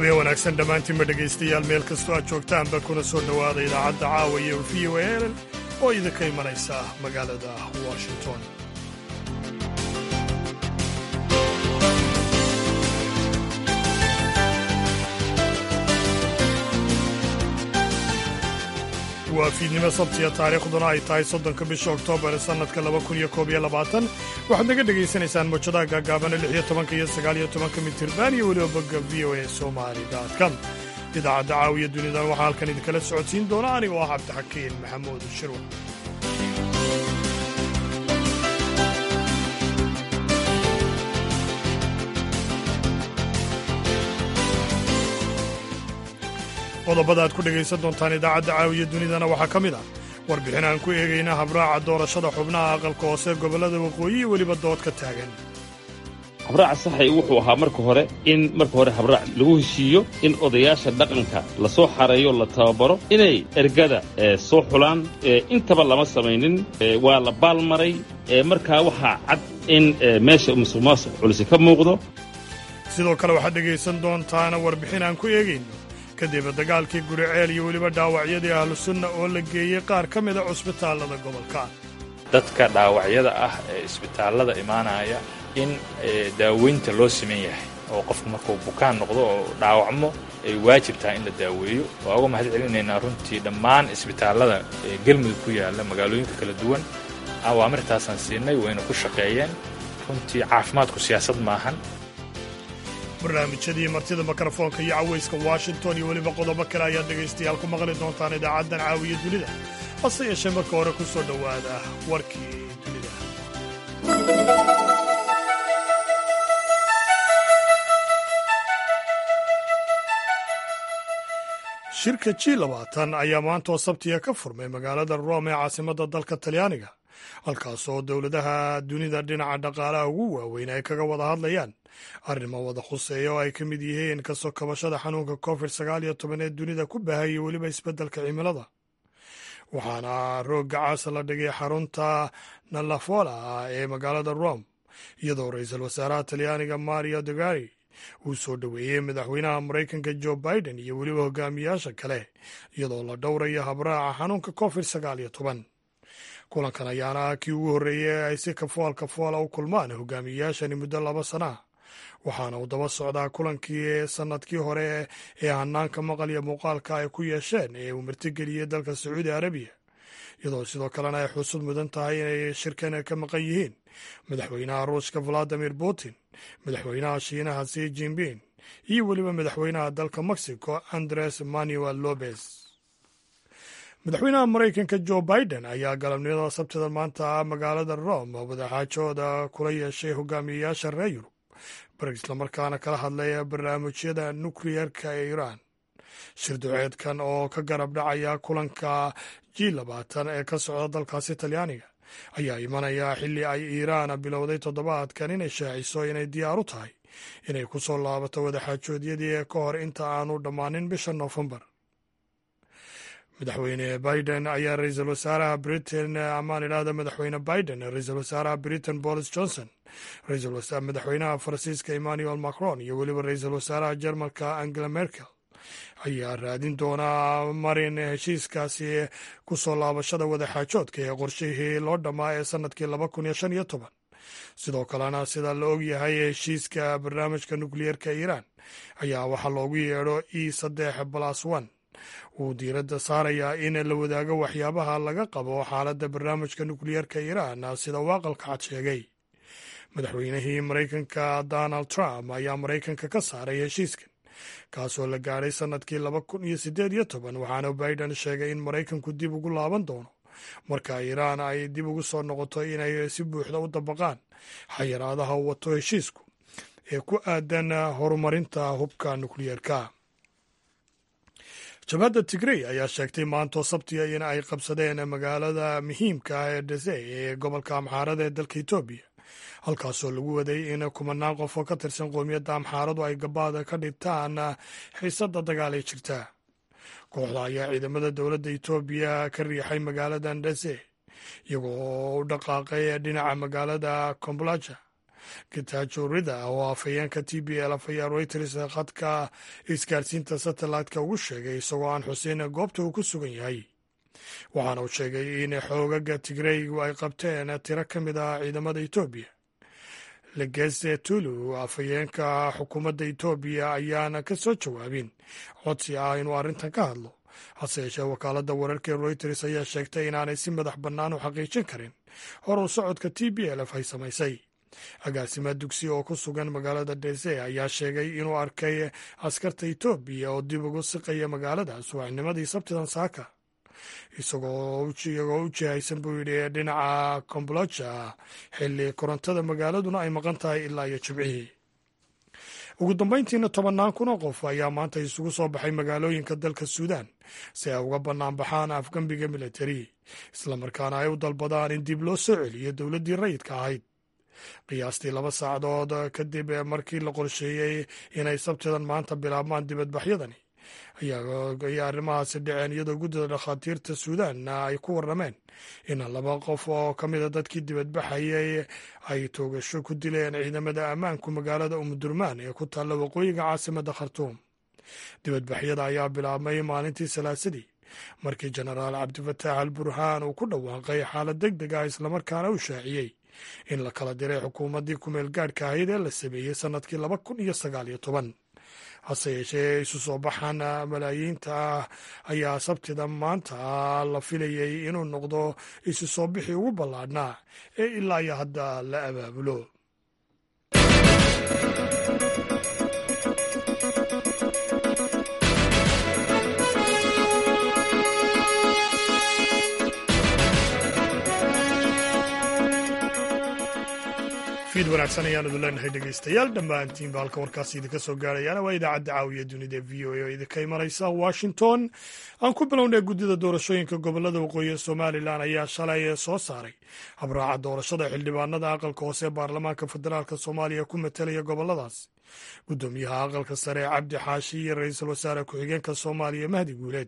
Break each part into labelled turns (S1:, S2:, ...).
S1: habeen wanaagsan dhammaantiinba dhegaystayaal meel kastoo aad joogtaanba kuna soo dhowaada idaacadda caawa iyo v o a oo idinka imanaysa magaalada washington waa fiidnimo sabtiya taariikhduna ay tahay soddonka bisha oktoobar ee sannadka laba kun iyo koob iyo labaatan waxaad naga dhegaysanaysaan mawjadaha gaagaabana lix iyo tobanka iyo sagaal iyo tobanka mitirban iyo weliba bogga v o a somali com idaacadda caawiya dunidan waxaa halkan idinkala socodsiin doona aniga oo ah cabdixakiin maxamuud shirwa qodobada aad ku dhegaysan doontaan idaacadda caawiya dunidana waxaa ka mid ah warbixin aan ku eegayna habraaca doorashada xubnaha aqalka hoose gobollada waqooyi iyo weliba dood ka taagan
S2: habraaca saxay wuxuu ahaa marka hore in marka hore habraac lagu heshiiyo in odayaasha dhaqanka la soo xareeyo la tababaro inay ergada soo xulaan intaba lama samaynin waa la baalmaray markaa waxaa cad in meesha musuq maasuq culisi ka muuqdo
S1: sidoo kale waxaad dhegaysan doontaana warbixin aan ku eegayno kadib dagaalkii guriceel iyo weliba dhaawacyadii ahlusunna oo la geeyey qaar ka mida cusbitaallada gobolka
S3: dadka dhaawacyada ah ee isbitaallada imaanaya in daaweynta loo siman yahay oo qofku markuu bukaan noqdo oo dhaawacmo ay waajib tahay in la daaweeyo waa uga mahad celinaynaa runtii dhammaan isbitaallada ee gelmudug ku yaalla magaalooyinka kala duwan awaamirtaasaan siinay wayna ku shaqeeyeen runtii caafimaadku siyaasad maahan
S1: barnaamijyadii martida mikrofoonka iyo cawayska washington iyo weliba qodobo kale ayaad dhegaystayaal ku maqli doontaan idaacaddan caawiya dunida hase yeeshee marka hore ku soo dhowaada warkii dunida shirka ji labaatan ayaa maantoo sabtiga ka furmay magaalada rome ee caasimadda dalka talyaaniga halkaas oo dowladaha dunida dhinaca dhaqaalaha ugu waaweyn ay kaga wada hadlayaan arrimo wada khuseeya oo ay ka mid yihiin kasoo kabashada xanuunka covid sagaal iyo toban ee dunida ku baahayay weliba isbeddelka cimilada waxaana roogga caasa la dhigay xarunta nalafola ee magaalada rome iyadoo ra-iisul wasaaraha talyaaniga mario dogari uu soo dhoweeyey madaxweynaha maraykanka jo biden iyo weliba hogaamiyaasha kale iyadoo la dhowrayo habraaca xanuunka covid sagaal iyo toban kulankan ayaana ah kii ugu horreeyey ee ay si kafool kafoola u kulmaan hogaamiyayaashani muddo laba sana ah waxaana uu daba socdaa kulankii sannadkii hore ee hanaanka maqal iyo muuqaalka ay ku yeesheen ee uu martigeliyey dalka sacuudi arabiya iyadoo sidoo kalena ay xusud mudan tahay inay shirkan ka maqan yihiin madaxweynaha ruushka valadimir putin madaxweynaha shiinaha si jinping iyo weliba madaxweynaha dalka mexico andres manuel lopez madaxweynaha maraykanka jo biden ayaa galabnimada sabtida maanta magaalada rome wadaxaajooda kula yeeshay hogaamiyeyaasha reer yurub bar islamarkaana kala hadlaya barnaamijyada nukliyerka ee iiraan shir duceedkan oo ka garab dhacaya kulanka ji labaatan ee ka socda dalkaasi talyaaniga ayaa imanaya xilli ay iiraan bilowday toddobaadkan inay shaaciso inay diyaar u tahay inay ku soo laabato wadaxaajoodyadii ka hor inta aanu dhammaanin bisha noofembar madaxweyne biden ayaa ra-iisul wasaaraha britain amaan idhaahda madaxweyne biden ra-iisul wasaaraha britain boris johnson madaxweynaha faransiiska emmanuel macron iyo weliba ra-iisul wasaaraha jermalka angela merkel ayaa raadin doonaa marin heshiiskaasi ku soo laabashada wadaxaajoodka ee qorshihii loo dhammaa ee sannadkii laba kun iyo shan iyo toban sidoo kalena sida la og yahay heshiiska barnaamijka nukliyeerka iiraan ayaa waxaa loogu yeedho e saddex balas one uu diiradda saarayaa in la wadaago waxyaabaha laga qabo xaaladda barnaamijka nukliyeerka iiraan sida uu aqalka cad sheegay madaxweynihii maraykanka donald trump ayaa maraykanka ka saaray heshiiskan kaasoo la gaadhay sannadkii laba kun iyo siddeed iyo toban waxaana biden sheegay in maraykanku dib ugu laaban doono marka iiraan ay dib ugu soo noqoto inay si buuxda u dabaqaan xayiraadaha u wato heshiisku ee ku aadan horumarinta hubka nukliyeerka jabhadda tigrey ayaa sheegtay maantoo sabtiga in ay qabsadeen magaalada muhiimka ah ee dhese ee gobolka amxaarada ee dalka etoobiya halkaasoo lagu waday in kumanaan qof oo ka tirsan qoomiyadda amxaaradu ay gabaada ka dhigtaan xiisadda dagaal ee jirta kooxda ayaa ciidamada dowladda etoobiya ka riixay magaalada ndese iyagoo u dhaqaaqay dhinaca magaalada komblaja getajo rida oo afhayeenka t b l ayaa reuters khadka isgaarsiinta satellite-ka ugu sheegay isagoo aan xuseyn goobta uu ku sugan yahay waxaana uu sheegay in xoogaga tigreygu ay qabteen tiro ka mid ah ciidamada etoobiya legese tulu afhayeenka xukuumadda etoobiya ayaana ka soo jawaabin codsi ah inuu arrintan ka hadlo hase yeeshee wakaaladda wararka ee reuters ayaa sheegtay inaanay si madax bannaan u xaqiijin karin horu socodka t b l f ay samaysay agaasima dugsi oo ku sugan magaalada dese ayaa sheegay inuu arkay askarta etoobiya oo dib ugu siqaya magaalada subaxnimadii sabtidan saaka isagoo iyagoo u jihaysan buu yidhi dhinaca kombolja xilli korontada magaaladuna ay maqan tahay ilaa iyo jibcihii ugu dambayntiina tobannaan kun oo qof ayaa maanta isugu soo baxay magaalooyinka dalka suudaan si ay uga bannaan baxaan afgembiga militari islamarkaana ay u dalbadaan in dib loo soo celiyo dowladdii rayidka ahayd qiyaastii laba saacadood kadib markii la qorsheeyey inay sabtidan maanta bilaabmaan dibadbaxyadani ayaa arrimahaasi dhaceen iyadoo guddida dhakhaatiirta suudaanna ay ku warrameen in laba qof oo ka mida dadkii dibadbaxayay ay toogasho ku dileen ciidamada ammaanku magaalada umudurmaan ee ku taalla waqooyiga caasimadda khartuum dibadbaxyada ayaa bilaabmay maalintii salaasadii markii jenaraal cabdifataax al burhaan uu ku dhawaaqay xaalad deg deg ah islamarkaana u shaaciyey in la kala diray xukuumaddii kumeel gaadhka ahayd ee la sameeyey sannadkii laba kun iyo sagaal iyo toban hase yeeshee isu soo baxan malaayiinta ah ayaa sabtida maanta la filayey inuu noqdo isu soo bixii ugu ballaadhnaa ee ilaa iyo hadda la abaabulo fiid wanaagsan ayaan idin leenahay dhegaystayaal dhammaantiinba halka warkaasi idinka soo gaarayaana waa idaacadda caawiya dunida v o a oo idinka imanaysa washington aan ku bilownay guddida doorashooyinka gobolada waqooyi ee somalilan ayaa shalay soo saaray habraaca doorashada xildhibaanada aqalka hoose ee baarlamaanka federaalk soomaaliya ku matelaya goboladaas guddoomiyaha aqalka sare cabdi xaashi iyo ra-iisul wasaare ku-xigeenka soomaaliya mahdi guuleed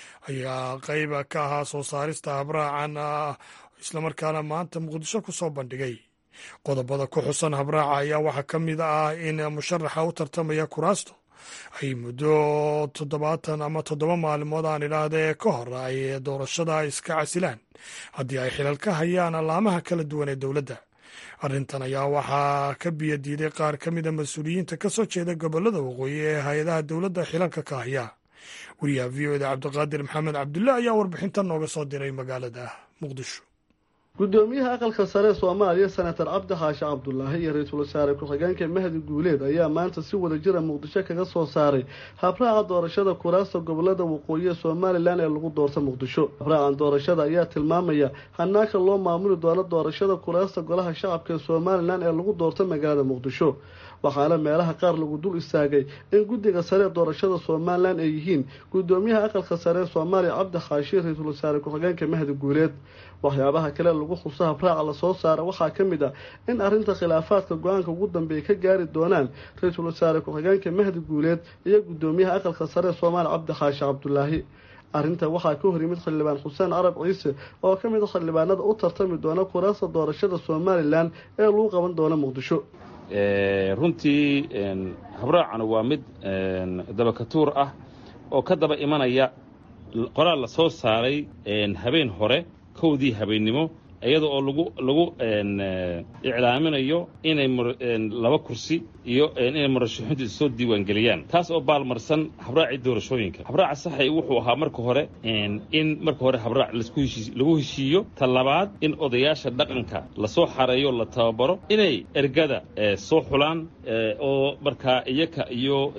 S1: ayaa qayb ka ahaa soo saarista habraacan islamarkaana maanta muqdisho ku soo bandhigay qodobada ku xusan habraaca ayaa waxaa ka mid ah in musharaxa u tartamaya kuraasto ay muddo toddobaatan ama toddoba maalmood aan idhaahdee ka hor ay doorashada iska casilaan haddii ay xilal ka hayaan allaamaha kala duwan ee dowladda arrintan ayaa waxaa ka biyo diiday qaar ka mida mas-uuliyiinta ka soo jeeda gobolada waqooyi ee hay-adaha dowladda xilalka ka haya wariyaha v o da cabdiqaadir maxamed cabdulle ayaa warbixintan nooga soo diray magaalada muqdisho
S4: gudoomiyaha aqalka sare soomaaliya senator cabdi xaashi cabdulaahi iyo ra-iisul wasaare ku-xigeenka mahdi guuleed ayaa maanta si wada jira muqdisho kaga soo saaray habraaca doorashada kuraasta gobolada waqooyi ee somalilan ee lagu doorta muqdisho habraacan doorashada ayaa tilmaamaya hanaanka loo maamuli doono doorashada kuraasta golaha shacabka ee somalilan ee lagu doorta magaalada muqdisho waxaana meelaha qaar lagu dul istaagay in guddiga sare ee doorashada somalilan ay yihiin gudoomiyaha aqalka sare ee soomaaliya cabdi xaashi ra-iisul wasaare ku-xigeenka mahdi guuleed waxyaabaha kale lagu xuso habraaca lasoo saara waxaa ka mid ah in arrinta khilaafaadka go-aanka ugu dambeeya ka gaari doonaan ra-iisul wasaare ku-xigeenka mahdi guuleed iyo gudoomiyaha aqalka sare ee soomaaliya cabdi xaashi cabdulaahi arrinta waxaa ka hor yimid xildhibaan xuseen carab ciise oo ka mid a xildhibaanada u tartami doona kuraasta doorashada somalilan ee lagu qaban doona muqdisho
S2: runtii habraacana waa mid dabakatuur ah oo ka daba imanaya qoraal la soo saaray habeen hore kowdii habeennimo iyada oo lagu lagu iclaaminayo inay laba kursi iyo inay murashaxiintu soo diiwaangeliyaan taas oo baalmarsan habraacii doorashooyinka habraaca saxay wuxuu ahaa marka hore in marka hore habraac lagu heshiiyo ta labaad in odayaasha dhaqanka lasoo xareeyo la tababaro inay ergada soo xulaan oo markaa iyaka iyo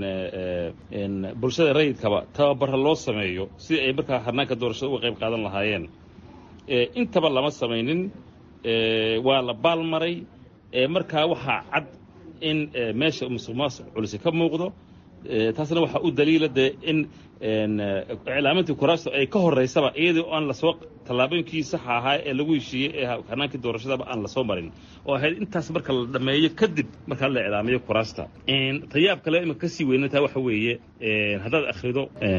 S2: bulshada rayidkaba tababara loo sameeyo sidii ay markaa harnaanka doorashada uga qayb qaadan lahaayeen intaba lama samaynin waa la baalmaray markaa waxaa cad in meesha musuq maasuq culisi ka muuqdo taasna waxaa u daliila dee in iclaamintii kuraasto ay ka horeysaba iyadoo aan lasoo tallaabooyinkii saxa ahaa ee lagu heshiiyey ee hanaankii doorashadaba aan lasoo marin oo ahayd intaas marka la dhammeeyo kadib markaa la iclaamiyo kuraasta tayaab kale imika kasii weynantaa waxa weeye haddaad akhrido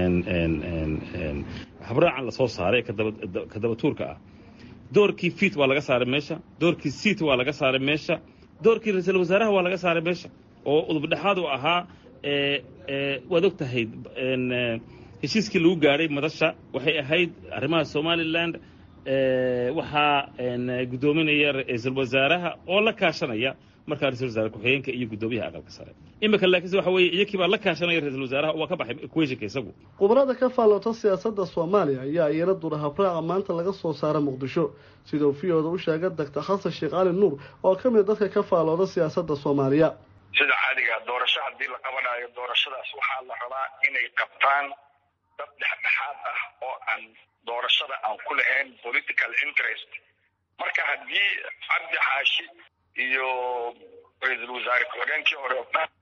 S2: habraacan lasoo saaray ka dabatuurka ah doorkii fiit waa laga saaray meesha doorkii siit waa laga saaray meesha doorkii ra-iisul wasaaraha waa laga saaray meesha oo udubdhexaad u ahaa waad og tahay heshiiskii lagu gaadhay madasha waxay ahayd arrimaha somalilan waxaa guddoominaya ra-iisul wasaaraha oo la kaashanaya markaa ra-isul wasaare ku-xigeenka iyo guddoomiyaha aqalka sare imika laakiinse waxa weeye iyakii baa la kaashanaya ra-isul wasaaraha waa ka baxay equationka isagu
S4: khubarada ka faaloota siyaasadda soomaaliya ayaa iyana dura habraaca maanta laga soo saara muqdisho sidau v-oda u sheega doctor xasan sheekh cali nuur oo ka mid dadka ka faalooda siyaasadda soomaaliya
S5: sida caadiga doorasho haddii la qabanayo doorashadaas waxaa la rabaa inay qabtaan dad dhexdhexaad ah oo aan doorashada aan ku lahayn political interest marka haddii cabdi xaashi iyo ra-iisul wasaare ku-xigeenkii hore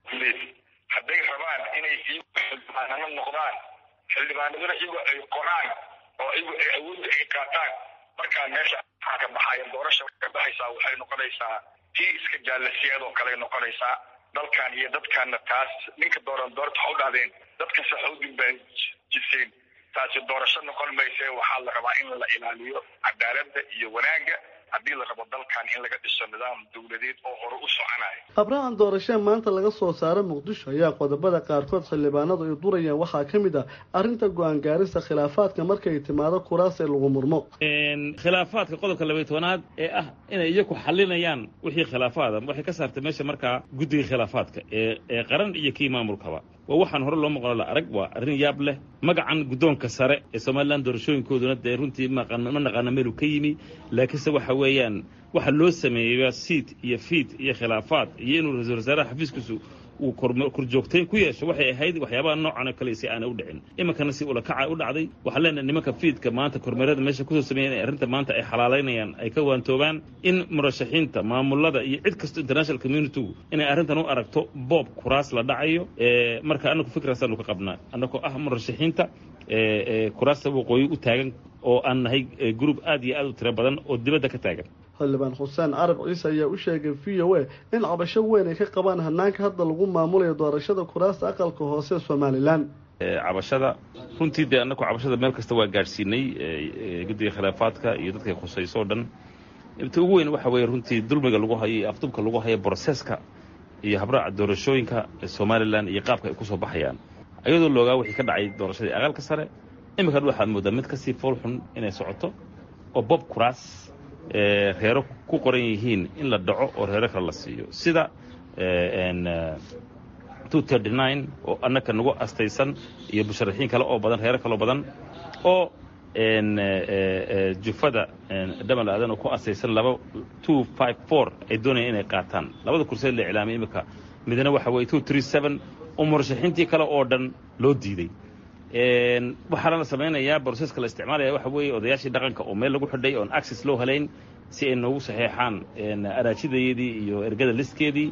S5: hadday rabaan inay iyagu xildhibaanano noqdaan xildhibaanaduna iyagu ay qoraan oo iyagu ay awoodda ay qaataan markaa meesha waxaa ka baxaya doorasha ka baxaysaa waxay noqonaysaa tii iska jaalasiyeed oo kale noqonaysaa dalkan iyo dadkaana taas ninka dooran doorta ha u dhahdeen dadka saxoodin baa jiseen taasi doorasho noqon mayse waxaa la rabaa in la ilaaliyo cadaaladda iyo wanaagga haddii la rabo dalkan in laga dhiso nidaam dowladeed oo hore u soconayo
S4: habraacan doorashee maanta laga soo saara muqdisho ayaa qodobada qaarkood xildhibaanadu ay durayaan waxaa ka mid ah arrinta go-aan gaarista khilaafaadka markay timaado kuraas ee lagu murmo
S2: khilaafaadka qodobka labay tobanaad ee ah inay iyaku xalinayaan wixii khilaafaada waxay ka saartay meesha markaa guddiga khilaafaadka ee ee qaran iyo kii maamulkaba waa waxaan hore loo maqlo la arag waa arrin yaab leh magacan guddoonka sare ee somalilan doorashooyinkooduna dee runtii ma naqaana meeluu ka yimi laakiinse waxa weeyaan waxa loo sameeyaa siid iyo fiid iyo khilaafaad iyo inuu ra-isul wasaaraha xafiiskiisu uu korjoogtayn ku yeesho waxay ahayd waxyaabaha noocan oo kale si aanay u dhicin iminkana si ulakaca u dhacday waxaan leenahay nimanka fiidka maanta kormeerada meesha kusoo sameeyan ee arrinta maanta ay xalaalaynayaan ay ka waantoobaan in murashaxiinta maamulada iyo cid kasto international communitygu inay arrintan u aragto boob kuraas la dhacayo marka anagu fikraasaanu ka qabnaa annagoo ah murashaxiinta kuraasta waqooyi u taagan oo aan nahay group aad iyo aad u tiro badan oo dibadda ka taagan
S4: xildhibaan xuseen carab ciise ayaa u sheegay v o a in cabasho weyn ay ka qabaan hanaanka hadda lagu maamulayo doorashada kuraasta aqalka hoose somalilan
S2: cabashada runtii dee annagu cabashada meel kasta waa gaadhsiinay guddiga khilaafaadka iyo dadkay khusayso o dhan inta ugu weyn waxa weeye runtii dulmiga lagu hayo iyo afdubka lagu hayo broseska iyo habraaca doorashooyinka somalilan iyo qaabka ay ku soo baxayaan ayadoo loogaa wixii ka dhacay doorashadii aqalka sare iminkan waxaad moodaa mid kasii foolxun inay socoto oo bob kuraas reero ku qoran yihiin in la dhaco oo reero kale la siiyo sida oo annaka nagu astaysan iyo musharaxiin kale oo badan reero kaloo badan oo jufada dhamal aadan oo ku astaysan laba two five four ay doonayaan inay qaataan labada kurseed la iclaamay iminka midna waxa weye two three seven oo murashaxiintii kale oo dhan loo diiday waxaana la samaynayaa broseska la isticmaalaya waxa weeye odayaashii dhaqanka oo meel lagu xidhay oon access loo helayn si ay noogu saxeexaan araajidayeedii iyo ergada listkeedii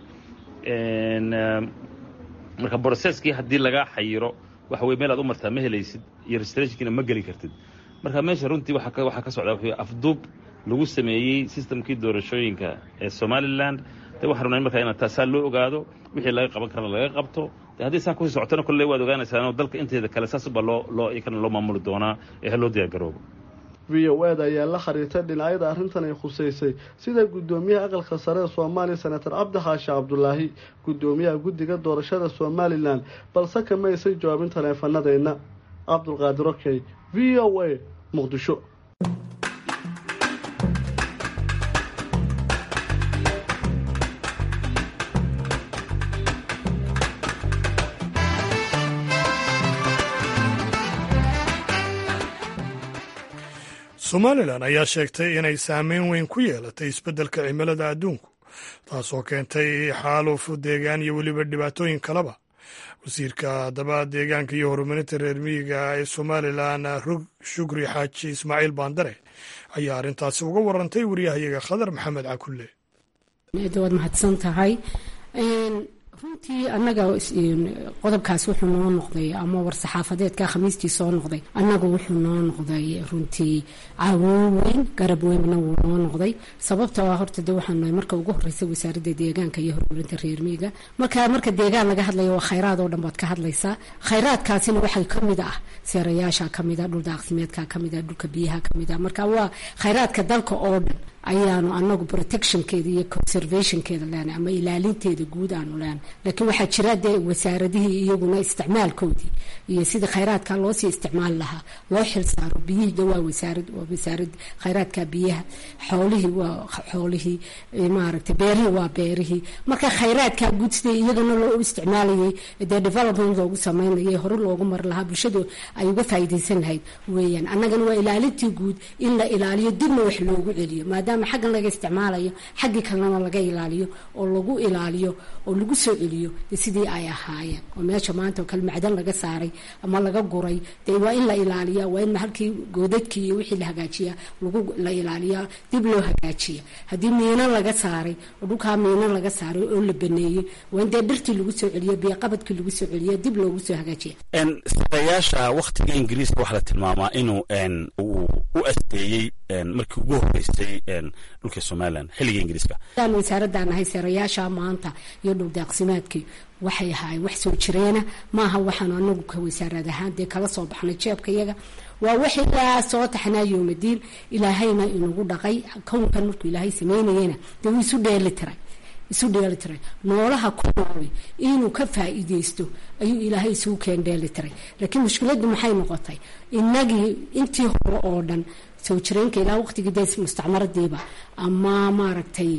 S2: marka broseskii haddii lagaa xayiro waxa weye meel aad u martaa ma helaysid iyo registrationkiina ma geli kartid marka meesha runtii waxaa ka socdaa wuxuu afduub lagu sameeyey systemkii doorashooyinka ee somalilan de waxaan rabnaa markaa inaa taasaa loo ogaado wixii laga qaban karana laga qabto de haddii saa kusii socotana kolley waad ogaanaysaa dalka inteeda kale saasubaa loo loo ikana loo maamuli doonaa ee ha loo diyaargaroobo
S4: v o eda ayaa la xiriirtay dhinacyada arrintan ay khuseysay sida guddoomiyaha aqalka sare ee soomaaliya senator cabdi xaashi cabdulaahi guddoomiyaha guddiga doorashada somalilan balse kama aysan jawaabin taleefanadeenna cabdulqaadir okey v o a muqdisho
S1: somalilan ayaa sheegtay inay saameyn weyn ku yeelatay isbeddelka cimilada adduunku taasoo keentay xaaluf deegaan iyo weliba dhibaatooyin kaleba wasiirka haddaba deegaanka iyo horumarinta reer miyiga ee somalilan rog shukri xaaji ismaaciil baandare ayaa arrintaasi uga warantay wariyahayaga khadar maxamed cakulle
S6: waad mahadsan tahay runtii annaga qodobkaas wuxuu noo noqday ama war-saxaafadeedka khamiistii soo noqday annagu wuxuu noo noqday runtii caawin weyn garab weynna wuu noo noqday sababta waa horta de waxaan nahay marka ugu horeysa wasaaradda deegaanka iyo horumarinta reer miyiga marka marka deegaan laga hadlayo waa khayraad oo dhan baad ka hadlaysaa khayraadkaasina waxaa kamid ah seerayaasha kamid a dhul daaqsimeedka kamid a dhulka biyaha kamid a marka waa khayraadka dalka oo dhan ayaanu anagu protectionkeeda iyo conservationkeeda leenahay ama ilaalinteeda guud aanu leenahay laakiin waxaa jira dee wasaaradihii iyaguna isticmaalkoodii iyo sidii khayraadka loosii isticmaali lahaa loo xil saaro biyihii de waa wasaarad waa wasaarad khayraadka biyaha xoolihii waa xoolihii maaragtay beerihii waa beerihii marka khayraadka guud sidii iyagana loo isticmaalayay dee development loogu sameynayay hore loogu mari lahaa bulshadu ay uga faa'iidaysan lahayd weeyaan annagana waa ilaalintii guud in la ilaaliyo dibna wax loogu celiyo maadaama xaggan laga isticmaalayo xaggii kalena laga ilaaliyo oo lagu ilaaliyo oo lagu soo celiyo sidii ay ahaayeen oo meesha maanta oo kale macdan laga saaray ama laga guray dee waa in la ilaaliya waa in halkii goodadkii iyo wixii la hagaajiya lagu la ilaaliya dib loo hagaajiya haddii miino laga saaray oo dhulkaa miino laga saaray oo la baneeyey waa in dee dhirtii lagu soo celiyo biyoqabadkii lagu soo celiyo dib loogu soo hagaajiya
S7: sareyaasha waktiga ingiriiska waxaa la tilmaamaa inuu uu u asteeyey markii ugu horeysay dhulka somalilan xilliga ingiriiska
S6: aan wasaaradaan ahay seerayaasha maanta iyo dhul daaqsimaadkii waxay ahaayeen wax soo jireena maaha waxaanu anagu ka wasaarad ahaan dee kala soo baxnay jeebka iyaga waa wax ilaa soo taxnaa yoomadiin ilaahayna inagu dhaqay kownkan markuu ilaahay sameynayena dee wuu isu dheeli tiray isu dheeli tiray noolaha ku noolay inuu ka faa'iideysto ayuu ilaahay isugu keen dheeli tiray laakiin mushkiladdu maxay noqotay innagii intii hore oo dhan soo jireenka ilaa waqtigii dee mustacmaradiiba ama maaragtay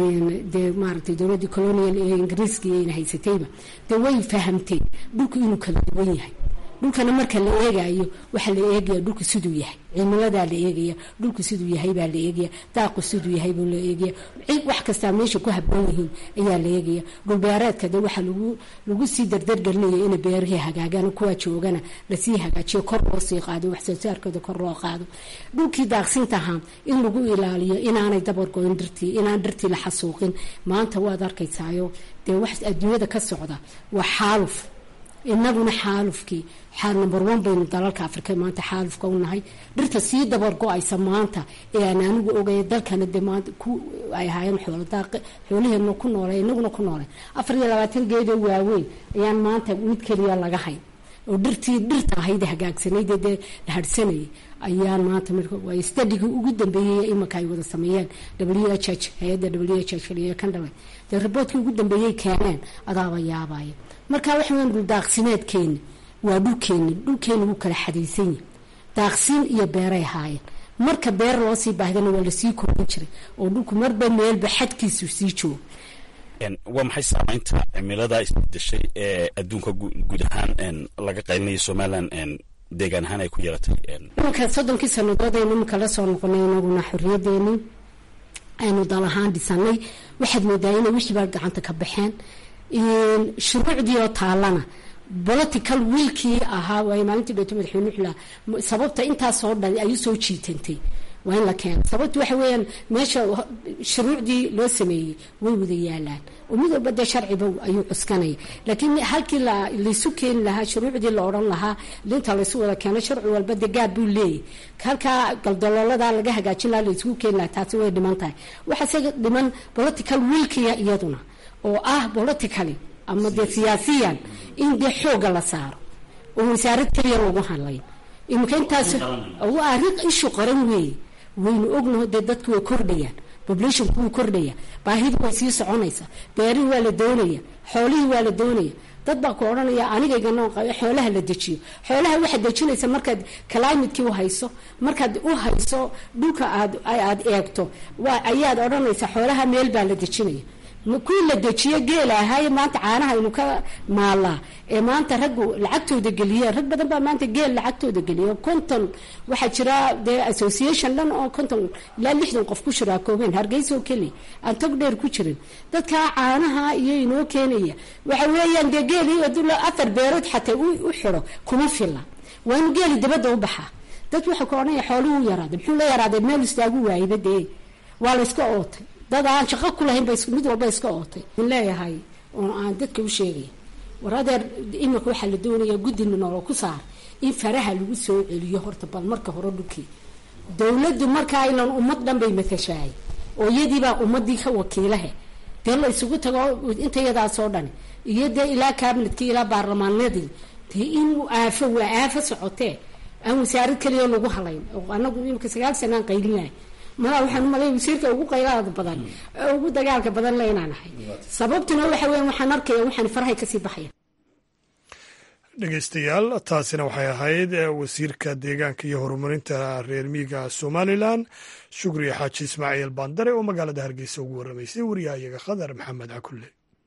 S6: dee maaragtay dowladdii colonial ee ingiriiska iyayna haysatayba dee way fahamteen dhulku inuu kala duwan yahay dhulkana marka la eegayo waxaa la eegaya dhulka siduu yahay cimiladaa la eegaya dhulku siduu yahay baa la eegaya daaqu siduu yahay buu la eegaya wax kastaa meesha ku haboon yihiin ayaa la eegaya dhulbeereedka de waxaa lagu lagu sii dardargelinaya ina beerihii hagaagaan kuwaa joogana lasii hagaajiyo kor loo sii qaado wax soo saarkooda kor loo qaado dhulkii daaqsintahaa in lagu ilaaliyo inaanay dabargoyn dhirtii inaan dhirtii la xasuuqin maanta waad arkaysaayo dee wax adduunyada ka socda waa xaaluf inaguna xaalufkii xaal number one baynu dalalka afrika maanta xaalufka u nahay dhirta sii dabar go-aysa maanta ee aan anigu ogaya dalkana de maanta ku ay ahaayeen xooladaaq xoolaheena ku noole inaguna ku noole afar iyo labaatan geedoo waaweyn ayaan maanta mid keliya laga hayn oo dhirtii dhirta ahayd hagaagsanayd dee la hadhsanayay ayaan maanta waa stadigii ugu dambeeyey imanka ay wada sameeyeen w h h hay-adda w h h iyo kan dhalay dee raboodkii ugu dambeeyey keeneen adaaba yaabaya marka waxa weyan dhul daaqsimeedkeeni waa dhulkeeni dhulkeeni wuu kala xadaysan yahi daaqsiin iyo beeray ahaayeen marka beer loo sii baahdana waa lasii kordhin jiray oo dhulku marba meelba xadkiisu sii joogo
S7: waa maxay saameynta cimilada isbedeshay ee adduunka guud ahaan laga qaylinayo somalilan deegaan ahaan ay ku yeelatay
S6: imanka soddonkii sanadood aynu iminka la soo noqonay inaguna xorriyadeeni aynu dal ahaan dhisanay waxaad moodaa inay wixii baa gacanta ka baxeen shuruucdii oo taalana political wiilkii ahaa waay maalintii dhoto madaxweyne wuxuu lahaa sababta intaasoo dhan ay usoo jiitantay waa in la keena sababta waxa weeyaan meesha shuruucdii loo sameeyey way wada yaalaan oo mid walba dee sharciba ayuu cuskanaya laakiin halkii laysu keeni lahaa shuruucdii la odhan lahaa linta laysu wada keeno sharci walba dee gaar buu leeyahy halkaa galdaloolada laga hagaajin lahaa laysugu keeni lahaa taasi way dhiman tahay waxaase dhiman political wiilkiya iyaduna oo ah politically ama dee siyaasiyan in dee xooga la saaro oo wasaarad keliya lagu hadlayn imika intaas arrin ishu qaran weeye waynu ognaho dee dadku way kordhayaan populationku wuu kordhaya baahidii way sii soconaysa beerihii waa la doonaya xoolihii waa la doonaya dad baa ku odhanaya anigaygana xoolaha la dejiyo xoolaha waxaad dejinaysa markaad climatekii u hayso markaad u hayso dhulka aad aad eegto ayaad odhanaysa xoolaha meel baa la dejinaya kuwii la dejiyo geela ahaaye maanta caanaha aynu ka maalaa ee maanta raggu lacagtooda geliyeen rag badan baa maanta geel lacagtooda geliya konton waxaa jira dee association dhan oo konton ilaa lixdan qof ku shiraakoobeen hargeysa oo keliya aan tog dheer ku jirin dadkaa caanaha iyo inoo keenaya waxa weeyaan dee geelii afar beerood xataa u xiro kuma fila waa inu geeli dabadda u baxaa dad waxaa ku odhanaya xooluhu u yaraaday muxuu la yaraaday meel istaagu waayba dee waa la iska ootay dad aan shaqo ku lahayn ba mid walba iska ootay in leeyahay oo aan dadka u sheegaya war adeer imika waxaa la doonayaa guddina nolol ku saar in faraha lagu soo celiyo horta bal marka hore dhulkii dowladdu markaa ilan ummad dhan bay matashahay oo iyadiibaa ummadii ka wakiilahe dee la isugu tago intayadaasoo dhani iyo dee ilaa kabinadkii ilaa baarlamaanadii dee in aafo waa aafo socotee aan wasaarad keliya lagu halayn oo anagu imika sagaal sanaan qaylinahay malaa waxaan umalay wasiirka ugu qaylaada badan ugu dagaalka badan le inaan ahay sababtuna waxa weya waxaan arkaya waxaan farahay kasii baxaya
S1: dhegeystayaal taasina waxay ahayd wasiirka deegaanka iyo horumarinta reer miiga somalilan shukriya xaaji ismaaciil baandare oo magaalada hargeysa ugu warramaysay wariyahayaga khadar maxamed cakulle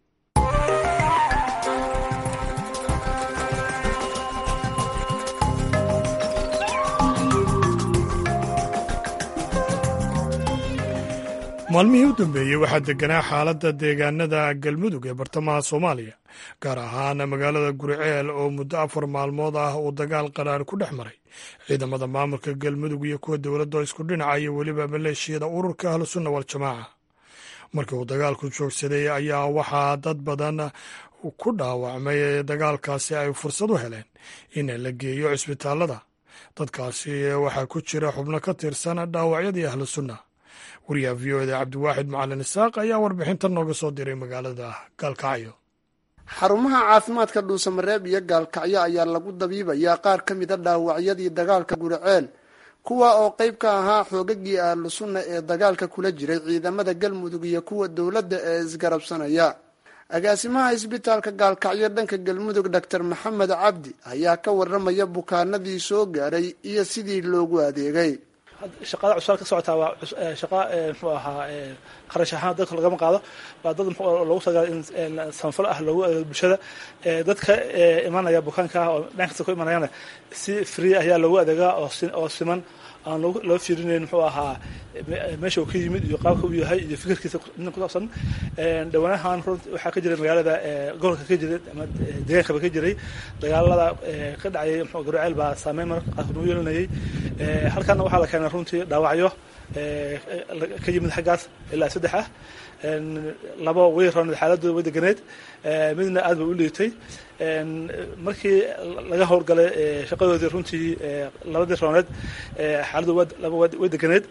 S1: maalmihii u dambeeyey waxaa deganaa xaaladda deegaanada galmudug ee bartamaha soomaaliya gaar ahaan magaalada guriceel oo muddo afar maalmood ah uu dagaal qaraar ku dhex maray ciidamada maamulka galmudug iyo kuwa dowladda isku dhinaca iyo weliba maleeshiyada ururka ahlusunna waljamaaca markii uu dagaalku joogsaday ayaa waxaa dad badan ku dhaawacmay dagaalkaasi ay fursad u heleen in la geeyo cisbitaalada dadkaasi waxaa ku jira xubno ka tirsan dhaawacyadii ahlusunna wariyaha v o eda cabdiwaaxid macalin isaaq ayaa warbixintan nooga soo diray magaalada gaalkacyo
S8: xarumaha caafimaadka dhuusamareeb iyo gaalkacyo ayaa lagu dabiibayaa qaar ka mida dhaawacyadii dagaalka guriceel kuwa oo qayb ka ahaa xoogagii ahlu sunna ee dagaalka kula jiray ciidamada galmudug iyo kuwa dowladda ee isgarabsanaya agaasimaha isbitaalka gaalkacyo dhanka galmudug doctor maxamed cabdi ayaa ka waramaya bukaanadii soo gaaray iyo sidii loogu adeegay
S9: shaqada cusbaan ka socotaa waa shaqa muxuu ahaa kharash ahaan dadka lagama qaado waa dad loogu talagalay in sanfal ah loogu adeego bulshada dadka imanaya bukaanka ah oo dhan kasta ku imanayana si free ayaa loogu adeegaa oo siman aan loo fiirinayn muxuu ahaa meesha uu ka yimid iyo qaabka uu yahay iyo fikirkiisa ku saabsan dhawaanahan runti waxaa ka jiray magaalada gobolka ka jiray ama deegaankaba ka jiray dagaalada ka dhacayay mxuu garuceel baa saameyn marka qaarkood nagu yeelanayay halkaana waxaa la keenay runtii dhaawacyo ka yimid xaggaas ilaa saddex ah labo way rooned xaaladooda way deganeed midna aad bay u liitay markii laga howlgalay shaqadoodii runtii labadii rooneed xaaladdu laba way deganeed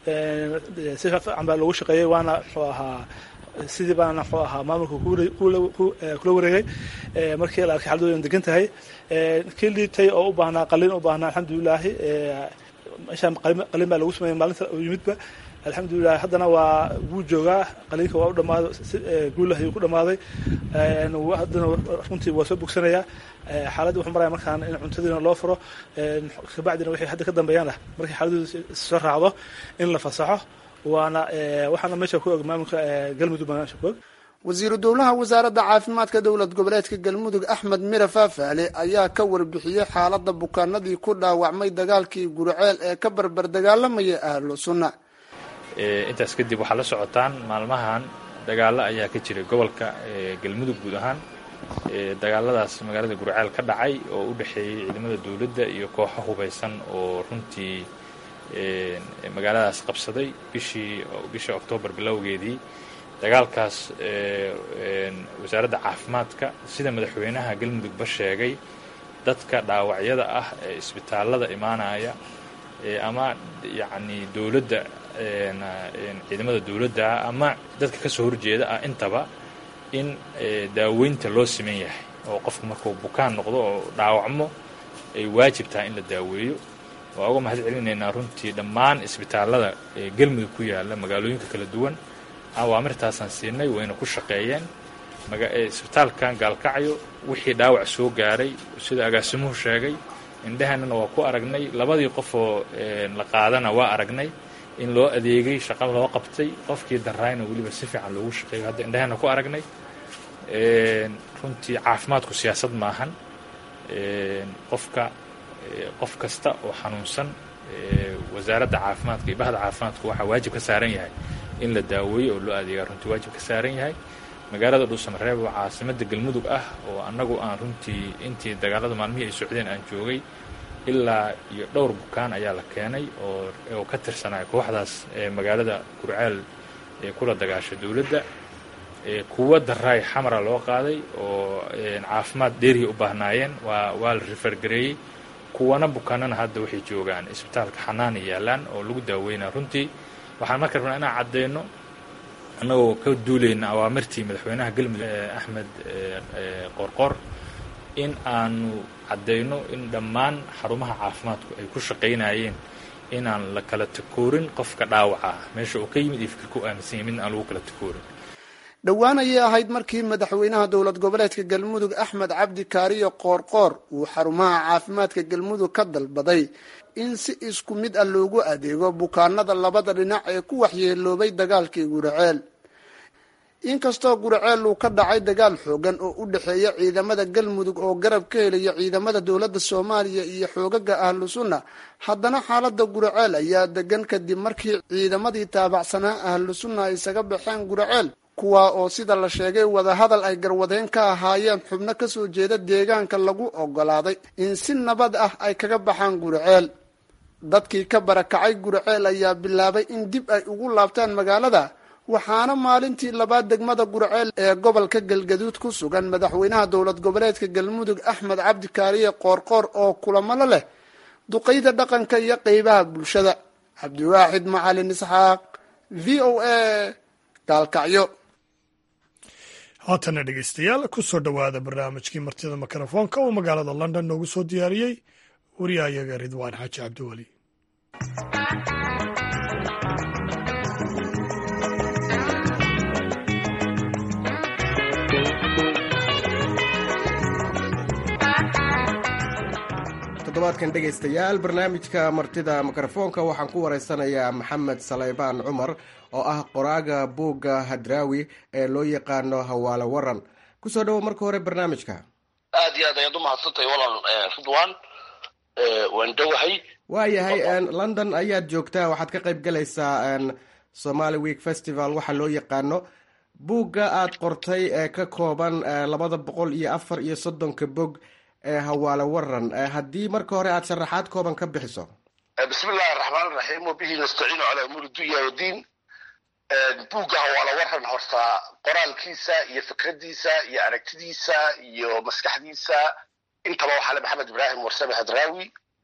S9: si fiican baa loogu shaqeeyey waana muxuu ahaa sidii baana muxuu ahaa maamulka kula wareegay markii la arkay xaaladooda degan tahay kii liitay oo u baahnaa qalin u baahnaa alxamdulilaahi meeshaan qalin baa lagu sameeyey maalinta u yimidba alxamdulilah haddana waa wuu joogaa qaliinka waa u dhamaaday guulah ayuu ku dhamaaday haddana runtii waa soo bogsanayaa xaaladda wuxuu maraya markaan in cuntadiina loo furo kabacdina wixii hadda ka dambeeyaan ah markii xaaladooda soo raacdo in la fasaxo waana waxaana meesha ku og maamulka galmudug baa meesha ku og
S8: wasiiru dowlaha wasaaradda caafimaadka dowlad goboleedka galmudug axmed mire faafaale ayaa ka warbixiyey xaaladda bukaanadii ku dhaawacmay dagaalkii guriceel ee ka barbar dagaalamaya ahlu sunna
S3: intaas kadib waxaa la socotaan maalmahan dagaalo ayaa ka jiray gobolka galmudug guud ahaan dagaaladaas magaalada gurceel ka dhacay oo u dhexeeyey ciidamada dowladda iyo kooxo hubaysan oo runtii magaaladaas qabsaday bishii bishii oktoobar bilowgeedii dagaalkaas wasaaradda caafimaadka sida madaxweynaha galmudugba sheegay dadka dhaawacyada ah ee isbitaallada imaanaya ama yacni dowladda ciidamada dowladda ama dadka ka soo horjeeda ah intaba in daaweynta loo siman yahay oo qofku markuu bukaan noqdo oo dhaawacmo ay waajib tahay in la daaweeyo waa uga mahad celinaynaa runtii dhammaan isbitaallada ee galmudug ku yaalla magaalooyinka kala duwan awaamirtaasaan siinay wayna ku shaqeeyeen isbitaalkan gaalkacyo wixii dhaawac soo gaaray sida agaasimuhu sheegay indhehanana waa ku aragnay labadii qofoo la qaadana waa aragnay in loo adeegay shaqo loo qabtay qofkii daraayna weliba si fiican loogu shaqeeyo hadda indhahana ku aragnay runtii caafimaadku siyaasad maahan qofka qof kasta oo xanuunsan wasaaradda caafimaadka iyo bahda caafimaadku waxaa waajib ka saaran yahay in la daaweeyo oo loo adeegaa runtii waajib ka saaran yahay magaalada dhuusamareeb oo caasimada galmudug ah oo annagu aan runtii intii dagaalada maalmihii ay socdeen aan joogay ilaa iyo dhowr bukaan ayaa la keenay oo ka tirsanaya kooxdaas ee magaalada gurceel ee kula dagaasha dowladda kuwa daraay xamara loo qaaday oo caafimaad dheeriya u baahnaayeen waa waa la rifergareeyey kuwana bukaanana hadda waxay joogaan isbitaalka xanaana yaalaan oo lagu daaweynaa runtii waxaan marka rabnaa inaan caddeyno annagoo ka duulayna awaamirtii madaxweynaha galmudug axmed qoorqoor in aanu caddeyno in dhammaan xarumaha caafimaadku ay ku shaqaynayeen inaan la kala takoorin qofka dhaawaca ah meesha uu ka yimid iyo fikirka u aaminsan yahay midna aan lagu kala takoorin
S8: dhowaan ayay ahayd markii madaxweynaha dowlad goboleedka galmudug axmed cabdi kaariyo qoorqoor uu xarumaha caafimaadka galmudug ka dalbaday in si isku mid ah loogu adeego bukaanada labada dhinac ee ku waxyeeloobay dagaalkii guraceel inkastoo guraceel uu ka dhacay dagaal xoogan oo u dhexeeya ciidamada galmudug oo garab ka helaya ciidamada dowladda soomaaliya iyo xoogaga ahlu sunna haddana xaalada guraceel ayaa degan kadib markii ciidamadii taabacsanaa ahlu sunna ay isaga baxeen guraceel kuwaa oo sida la sheegay wadahadal ay garwadeen ka ahaayeen xubno kasoo jeeda deegaanka lagu ogolaaday in si nabad ah ay kaga baxaan guraceel dadkii ka barakacay guraceel ayaa bilaabay in dib ay ugu laabtaan magaalada waxaana maalintii labaad degmada gurceel ee gobolka galgaduud ku sugan madaxweynaha dowlad goboleedka galmudug axmed cabdi kaariye qoorqoor oo kulamalo leh duqeyda dhaqanka iyo qeybaha bulshada cabdiwaaxid macalin isxaaq v o a gaalkacyo
S1: haatana dhegeystayaal kusoo dhowaada barnaamijkii martida mikrofoonka uu magaalada london noogu soo diyaariyey wariyahayaga ridwaan xaaji cabdiweli
S10: toddobaadkan dhegaystayaal barnaamijka martida mikrofoonka waxaan ku wareysanayaa maxamed saleybaan cumar oo ah qoraaga buugga hadraawi ee loo yaqaano hawaale waran kusoo dhawo marka hore barnaamijka
S11: aad iyo aad ayaad umahadsantahay walaal ridwan waan dhowahay
S10: waayahay london ayaad joogtaa waxaad ka qayb galaysaa somaali week festival waxaa loo yaqaano buugga aad qortay ee ka kooban labada boqol iyo afar iyo soddonka bog ee hawaale waran haddii marka hore aad sharaxaad kooban ka bixiso
S11: bismi illahi araxmaan iraxiim wabihi nastaciinu calaa umuuri dunya wadiin buugga hawaale waran horta qoraalkiisa iyo fikradiisa iyo aragtidiisa iyo maskaxdiisa intaba waxaa le maxamed ibraahim warsame hadraawi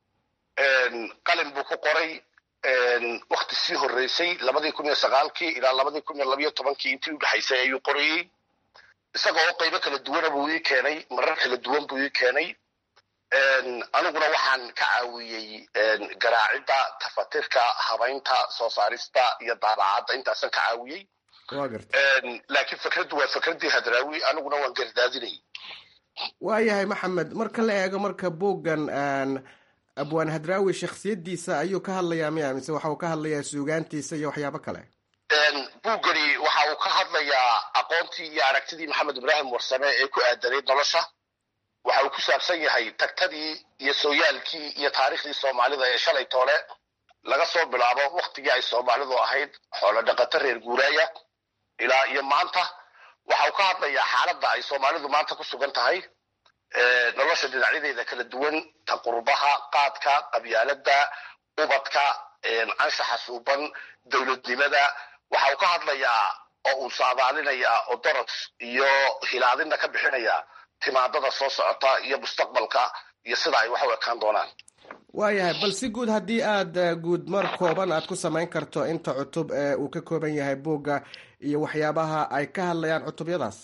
S11: qalin buu ku qoray wakti sii horeysay labadii kun iyo sagaalkii ilaa labadii kun iyo labayo tobankii intii udhexaysay ayuu qorayey isagoo oo qaybo kala duwana buu ii keenay marar kala duwan buu ii keenay aniguna waxaan ka caawiyey garaacidda tafatirka habaynta soo saarista iyo daabacadda intaasan ka caawiyey laakiin fikraddu waa fikraddii hadraawi aniguna waan gardaadinay
S10: waayahay maxamed marka la eego marka buuggan abwaan hadraawi shaksiyadiisa ayuu ka hadlayaa miya mise waxa uu ka hadlayaa suugaantiisa iyo waxyaabo kale
S11: buuggani waxa uu ka hadlayaa aqoontii iyo aragtidii maxamed ibraahim warsame ee ku aadanayd nolosha waxa uu ku saabsan yahay tagtadii iyo sooyaalkii iyo taariikhdii soomaalida ee shalay toole laga soo bilaabo waktigii ay soomaalidu ahayd xoolo dhaqato reer guuraaya ilaa iyo maanta waxa uu ka hadlayaa xaaladda ay soomaalidu maanta ku sugan tahay nolosha dhinacyadeeda kala duwan ta qurbaha qaadka qabyaaladda ubadka anshaxa suuban dowladnimada waxa uu ka hadlayaa oo uu saadaalinayaa oo dorod iyo hilaadinna ka bixinayaa timaadada soo socota iyo mustaqbalka iyo sida ay wax u ekaan doonaan
S10: waayahay bal si guud haddii aad guud mar kooban aad ku samayn karto inta cutub ee uu ka kooban yahay buugga iyo waxyaabaha ay ka hadlayaan cutubyadaas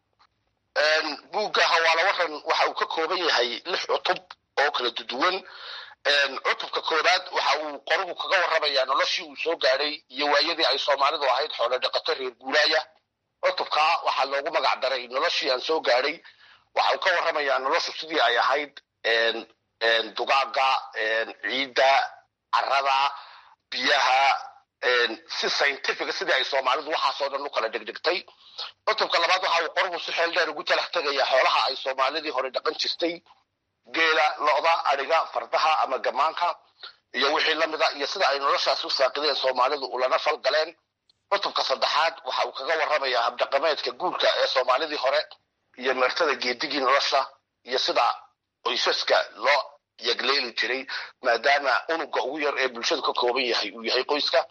S11: buugga hawaale waran waxa uu ka kooban yahay lix cutub oo kala duduwan cutubka koowaad waxa uu qoruhu kaga warramayaa noloshii uu soo gaadhay iyo waayadii ay soomaalidu ahayd xoolo dhaqato reer guuraaya cutubka waxaa loogu magac daray noloshii aan soo gaadhay waxa uu ka warramayaa noloshu sidii ay ahayd dugaaga ciidda carada biyaha si scientifica sidii ay soomaalidu waxaasoo dhan u kala dhegdhegtay cutubka labaad waxa uu qoruhu si xeel dheer ugu talax tegaya xoolaha ay soomaalidii hore dhaqan jirtay geela lo-da adhiga fardaha ama gamaanka iyo wixii lamida iyo sida ay noloshaas u saaqideen soomaalidu ulana fal galeen cutubka saddexaad waxa uu kaga warramayaa habdhaqameedka guurka ee soomaalidii hore iyo meertada geedigii nolosha iyo sida qoysaska loo yagleeli jiray maadaama unuga ugu yar ee bulshadu ka kooban yahay uu yahay qoyska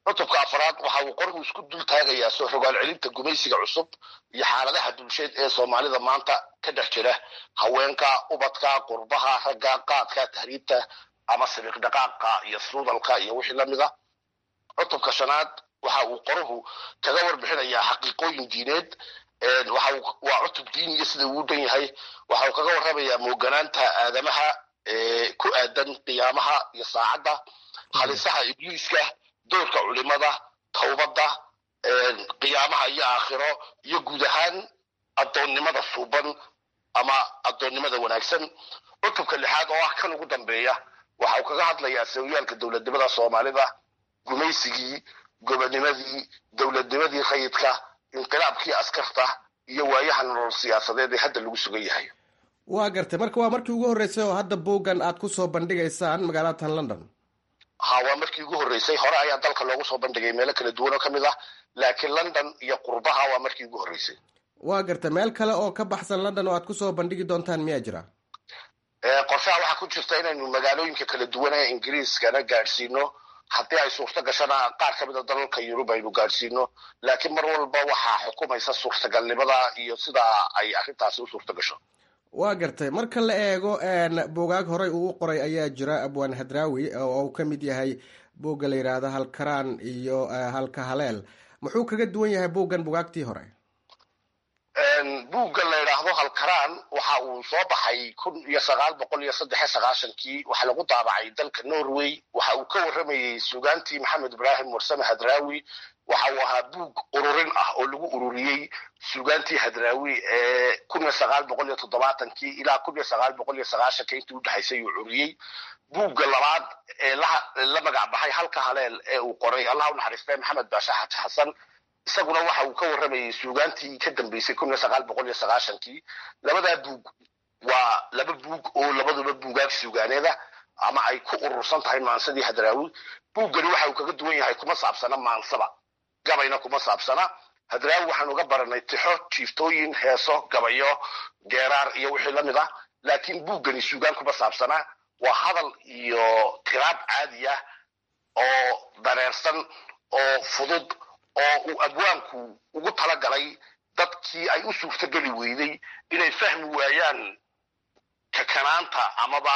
S11: cutubka afraad waxa uu qorigu isku dul taagayaa soo rogaal celinta gumaysiga cusub iyo xaaladaha bulsheed ee soomaalida maanta ka dhex jira haweenka ubadka qurbaha ragga qaadka tahriibta ama sabiiq dhaqaaqa iyo suudalka iyo wixii lamid a cutubka shanaad waxa uu qoruhu kaga warbixinayaa xaqiiqooyin diineed waa cutub diiniya sida uu dhan yahay waxa uu kaga warramayaa mooganaanta aadamaha ku aadan qiyaamaha iyo saacadda halisaha ibliiska doorka culimada towbadda qiyaamaha iyo aakhiro iyo guud ahaan addoonnimada suuban ama addoonnimada wanaagsan cutubka lixaad oo ah kan ugu dambeeya waxa uu kaga hadlayaa sawyaalka dowladnimada soomaalida gumaysigii gobonimadii dowladnimadii rayidka inqilaabkii askarta iyo waayaha nolol siyaasadeed ee hadda lagu sugan yahay
S10: waa gartay marka waa markii ugu horreysay oo hadda buuggan aad ku soo bandhigaysaan magaalatan london
S11: ha waa markii ugu horreysay hore ayaa dalka loogu soo bandhigay meelo kala duwan oo ka mid ah laakiin london iyo qurbaha waa markii ugu horreysay
S10: waa gartay meel kale oo ka baxsan london oo aad kusoo bandhigi doontaan miyaa jira
S11: qorshaha waxaa ku jirta inaynu magaalooyinka kala duwan ee ingiriiskana gaadhsiino haddii ay suurto gashana qaar ka mid a dalalka yurub aynu gaadhsiino laakiin mar walba waxaa xukumaysa suurtagalnimada iyo sidaa ay arrintaasi u suurto gasho
S10: waa gartay marka la eego buugaag horey uu u qoray ayaa jira abwaan hadraawi oo uu ka mid yahay buugga la yidhaahdo halkaraan iyo halka haleel muxuu kaga duwan yahay buuggan bugaagtii hore
S11: buugga la yidhaahdo halkaraan waxa uu soo baxay kun iyo sagaal boqol iyo saddex sagaashankii waxaa lagu daabacay dalka norway waxa uu ka warramayey sugaantii maxamed ibraahim warsame hadraawi waxa uu ahaa buug ururin ah oo lagu ururiyey sugaantii hadraawi ee kun iyo sagaal boqol iyo toddobaatankii ilaa kun iyo sagaal boqol iyo sagaashanka intii udhexaysay uu curiyey buugga labaad ee la magac baxay halka haleel ee uu qoray allah u naxariistay maxamed baashe xaji xasan isaguna waxa uu ka warramayey suugaantii ka dambeysay kun iyo sagaal boqol iyo sagaashankii labadaa buug waa laba buug oo labaduba buugaag suugaaneeda ama ay ku urursan tahay maansadii hadraawi buuggani waxa uu kaga duwan yahay kuma saabsana maansaba gabayna kuma saabsana hadraawi waxaan uga baranay tixo jiiftooyin heeso gabayo geeraar iyo wixii la mid ah laakiin buuggani suugaan kuma saabsana waa hadal iyo tiraab caadi ah oo dareersan oo fudud oo uu abwaanku ugu talagalay dadkii ay u suurtogeli weyday inay fahmi waayaan kakanaanta amaba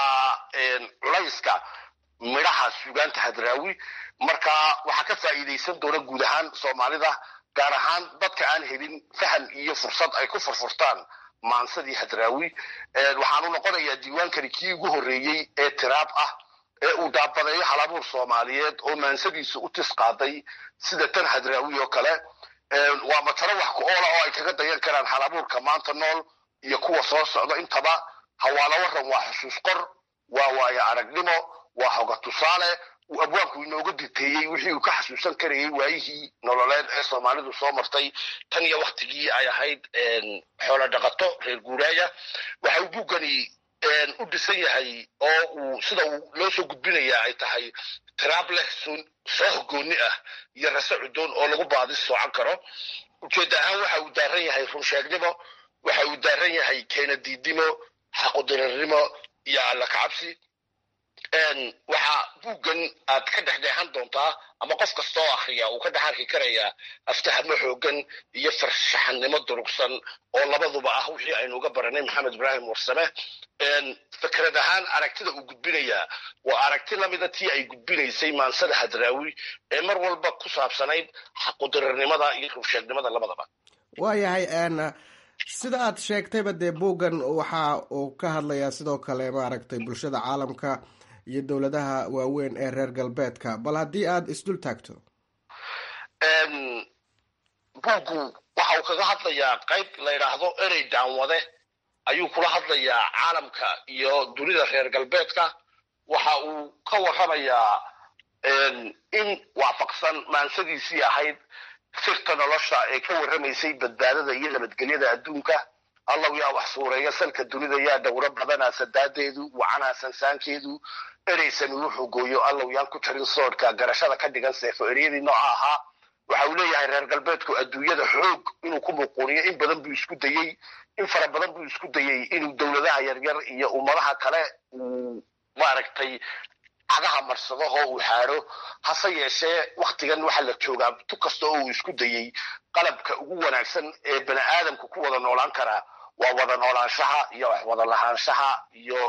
S11: culayska midhaha suugaanta hadraawi marka waxaa ka faa'iidaysan doona guud ahaan soomaalida gaar ahaan dadka aan helin faham iyo fursad ay ku furfurtaan maansadii hadraawi waxaanu noqonayaa diiwaankani kii ugu horreeyey ee tiraab ah ee uu daabadeeyo halabuur soomaaliyeed oo maansadiisa u tis qaaday sida tan hadraawi oo kale waa matalo wax ku oola oo ay kaga dayan karaan halabuurka maanta nool iyo kuwa soo socda intaba hawaala waran waa xusuus qor waa waayo aragnimo waa hoga tusaale uu abwaanku inooga diteeyey wixii uu ka xasuusan karayay waayihii nololeed ee soomaalidu soo martay tan iyo waktigii ay ahayd xoolo dhaqato reer guuraaya waxa uu buuggani u dhisan yahay oo uu sida uu loo soo gudbinayaa ay tahay tiraab leh soo hogooni ah iyo rase cudoon oo lagu baadis soocan karo ujeedda ahaan waxa uu daaran yahay runsheegnimo waxa uu daaran yahay keenadiidnimo xaqudirarnimo iyo alla kacabsi waxaa buuggan aad ka dhexdheexan doontaa ama qof kasta oo akriya uu ka dhex arki karayaa aftahamo xoogan iyo farshaxannimo durugsan oo labaduba ah wixii aynu uga baranay maxamed ibraahim warsame fikrad ahaan aragtida uu gudbinayaa waa aragti lamida tii ay gudbinaysay maansada hadraawi ee mar walba ku saabsanayd xaqudirarnimada iyo rugsheegnimada labadaba
S10: waayahay sida aad sheegtayba dee buuggan waxa uu ka hadlayaa sidoo kale maaragtay bulshada caalamka iyo dowladaha waaweyn ee reer galbeedka bal haddii aada isdul taagto
S11: buuggu waxa uu kaga hadlayaa qayb la yidhaahdo erey daanwade ayuu kula hadlayaa caalamka iyo dunida reer galbeedka waxa uu ka warramayaa in waafaqsan maansadiisii ahayd sirta nolosha ee ka warramaysay badbaadada iyo nabadgelyada adduunka allow yaa wax suureeya salka dunida yaa dhowro badanaa sadaadeedu wacanaa sansaankeedu ereysami wuxuu gooyo allow yaan ku jarin soodhka garashada ka dhigan seefo ereyadii nooca ahaa waxa uu leeyahay reer galbeedku adduunyada xoog inuu ku muquuniyo in badan buu isku dayey in fara badan buu isku dayey inuu dowladaha yaryar iyo ummadaha kale uu maaragtay cagaha marsado oo uu xaadho hase yeeshee waktigan waxaa la joogaa tu kasta oo uu isku dayey qalabka ugu wanaagsan ee bani aadamku ku wada noolaan karaa waa wada noolaanshaha iyo wax wada lahaanshaha iyo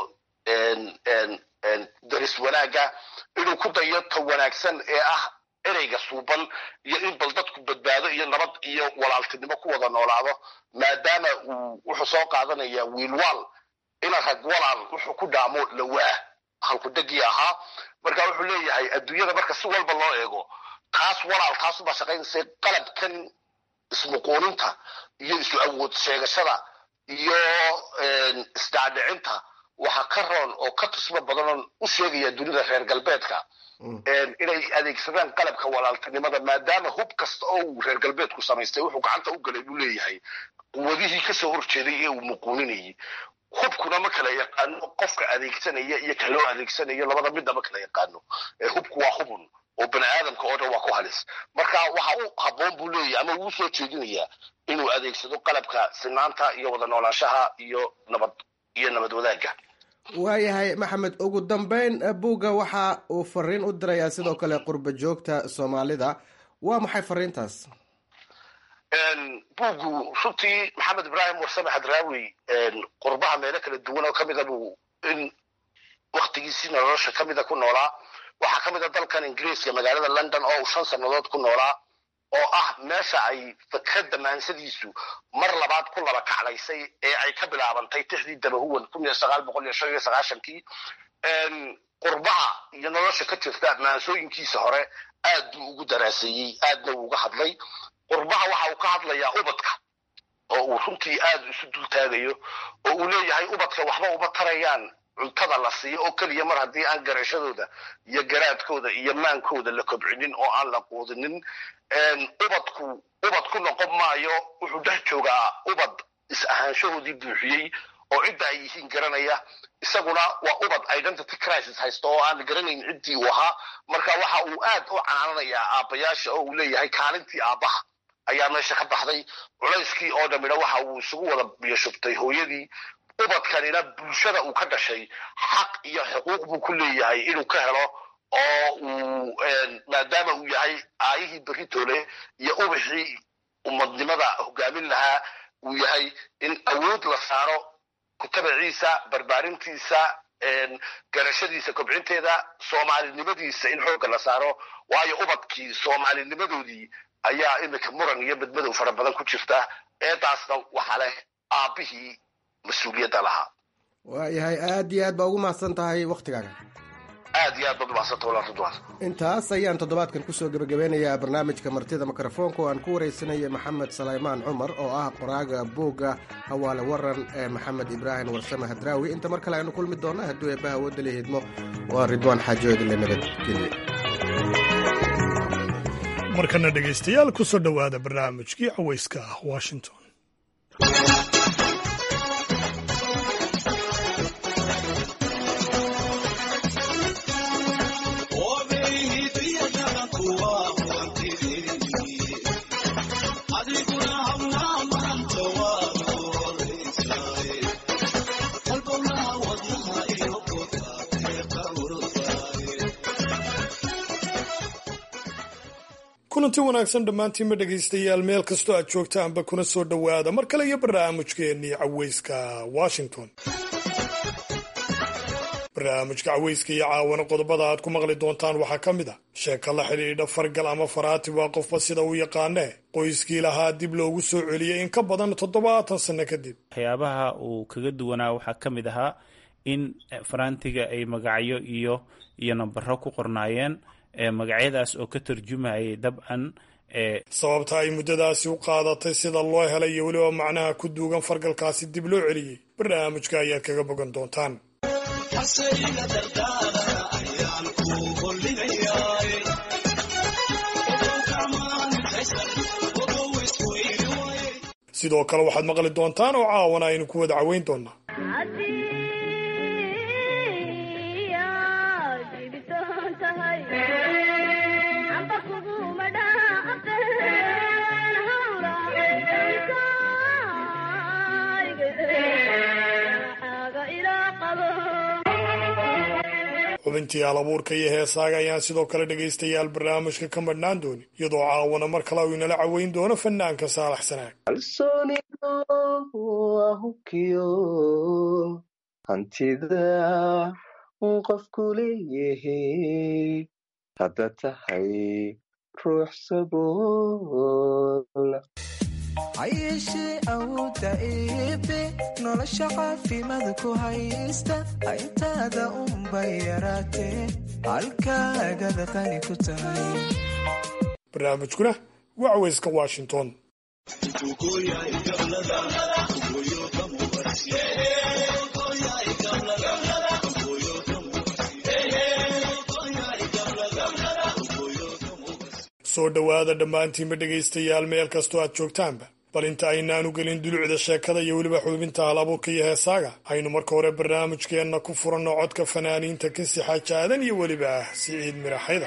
S11: daris wanaagga inuu ku dayo ta wanaagsan ee ah ereyga suuban iyo in bal dadku badbaado iyo nabad iyo walaaltinimo ku wada noolaado maadaama uu wuxuu soo qaadanaya wiilwaal ina rag walaal wuxuu ku dhaamo lawaa halkudegii ahaa marka wuxuu leeyahay adduunyada marka si walba loo eego taas walaal taasubaa shaqaynaysa qalabkan ismuquuninta iyo isu awood sheegashada iyo isdhaadhicinta waxa ka roon oo ka tusmo badanoon u sheegaya dunida reer galbeedka inay adeegsadaan qalabka walaaltinimada maadaama hub kasta oo uu reer galbeedku samaystay wuxuu gacanta u galay buu leeyahay quwadihii kasoo horjeeday ee uu muquuninayay hubkuna ma kala yaqaano qofka adeegsanaya iyo ka loo adeegsanayo labada midna ma kala yaqaano hubku waa hubun oo bani aadamka oo dhan waa ku halis marka waxa u habboon buu leeyahay ama uu soo jeedinayaa inuu adeegsado qalabka sinaanta iyo wada noolaanshaha iyo nabad iyo nabad wadaagga
S10: waayahay maxamed ugu dambeyn buugga waxa uu fariin u dirayaa sidoo kale qurba joogta soomaalida waa maxay fariintaas
S11: buuggu runtii maxamed ibraahim warsame xadraawi qurbaha meelo kala duwan oo kamida buu in waktigiisii nolosha kamida ku noolaa waxaa kamid a dalkan ingiriiska magaalada london oo uu shan sannadood ku noolaa oo ah meesha ay fikradda maansadiisu mar labaad ku laba kaclaysay ee ay ka bilaabantay tixdii dabahuwan kun iyo sagaal boqol iyo shan iyo sagaashankii qurbaha iyo nolosha ka jirta maansooyinkiisa hore aad buu ugu daraaseeyey aadna uu uga hadlay qurbaha waxa uu ka hadlayaa ubadka oo uu runtii aad isu dultaagayo oo uu leeyahay ubadka waxba uma tarayaan cuntada la siiyo oo keliya mar haddii aan garashadooda iyo garaadkooda iyo maankooda la kobcinin oo aan la quudinin ubadku ubad ku noqon maayo wuxuu dhex joogaa ubad is ahaanshahoodii buuxiyey oo cidda ay yihiin garanaya isaguna waa ubad identity crisis haysto oo aan garanayn ciddii uu ahaa marka waxa uu aad u canaananayaa aabbayaasha oo uu leeyahay kaalintii aabbaha ayaa meesha ka baxday culayskii oo dhammina waxa uu isugu wada biyashubtay hooyadii ubadkanina bulshada uu ka dhashay xaq iyo xuquuq buu ku leeyahay inuu ka helo oo uu maadaama uu yahay aayihii beritoole iyo ubixii umadnimada hogaamin lahaa uu yahay in awood la saaro kutabaciisa barbaarintiisa garashadiisa kobcinteeda soomaalinimadiisa in xoogga la saaro waayo ubadkii soomaalinimadoodii ayaa iminka muran iyo badmadow fara badan ku jirta eedaasna waxaa leh aabbihii mas-uuliyadda lahaa
S10: waayahay aada iyo aad baa ugu mahadsan tahay waktigaaga
S11: aad iyo aad baad umahadsanta walaa ridwaan
S10: intaas ayaan toddobaadkan kusoo gebagabeynayaa barnaamijka martida mikrofoonka oo aan ku waraysanaya maxamed salaymaan cumar oo ah qoraaga buugga hawaale waran ee maxamed ibraahim warsame hadraawi inta mar kale aynu kulmi doonna hadduu eebbaha wadali hidmo waa ridwaan xaajoodile nabadgelye
S1: markana dhegaystayaal kusoo dhowaada barnaamijkii cawayska ah washington kulanti wanaagsan dhammaantiinba dhegaystayaal meel kastoo aad joogtaanba kuna soo dhowaada mar kale iyo barnaamijkeennii caweyska washington barnaamijka caweyska iyo caawana qodobada aad ku maqli doontaan waxaa ka mid a sheeka la xidhiidha fargal ama faraati waa qofba sida uu yaqaanee qoyskii lahaa dib loogu soo celiyey in ka badan toddobaatan sanno kadib
S12: waxyaabaha uu kaga duwanaa waxaa ka mid ahaa in faraantiga ay magacyo iyo iyo nambaro ku qornaayeen magacyadaas oo ka tarjumayay dabcan
S1: sababta ay muddadaasi u qaadatay sida loo helay iyo weliba macnaha ku duugan fargalkaasi dib loo celiyey barnaamijka ayaad kaga bogan doontaan sidoo kale waxaad maqli doontaan oo caawana aynu ku wada caweyn doonaa xubintii alabuurka iyo heesaaga ayaan sidoo kale dhegaystayaal barnaamijka ka madhnaan doonin iyadoo caawana mar kale uu inala caweyn doono fanaanka saalax sanaag
S13: kalsoonidoahubkiyo hantida qofku leeyahay hadda tahay ruux sabool
S14: hayeeshee awoodda eebe nolosha caafimaad ku haysta intaada unbay yaraatee halkaagada qani ku tahay
S1: barnaamijkuna waa caweyska washington soo dhowaada dhammaantiinba dhegaystayaal meel kastoo aad joogtaanba bal inta aynaanu gelin dulucda sheekada iyo weliba xubinta halabuurka iyo heesaaga aynu marka hore barnaamijkeenna ku furanno codka fanaaniinta kasi xaaja aadan iyo weliba ah siciid miraxayda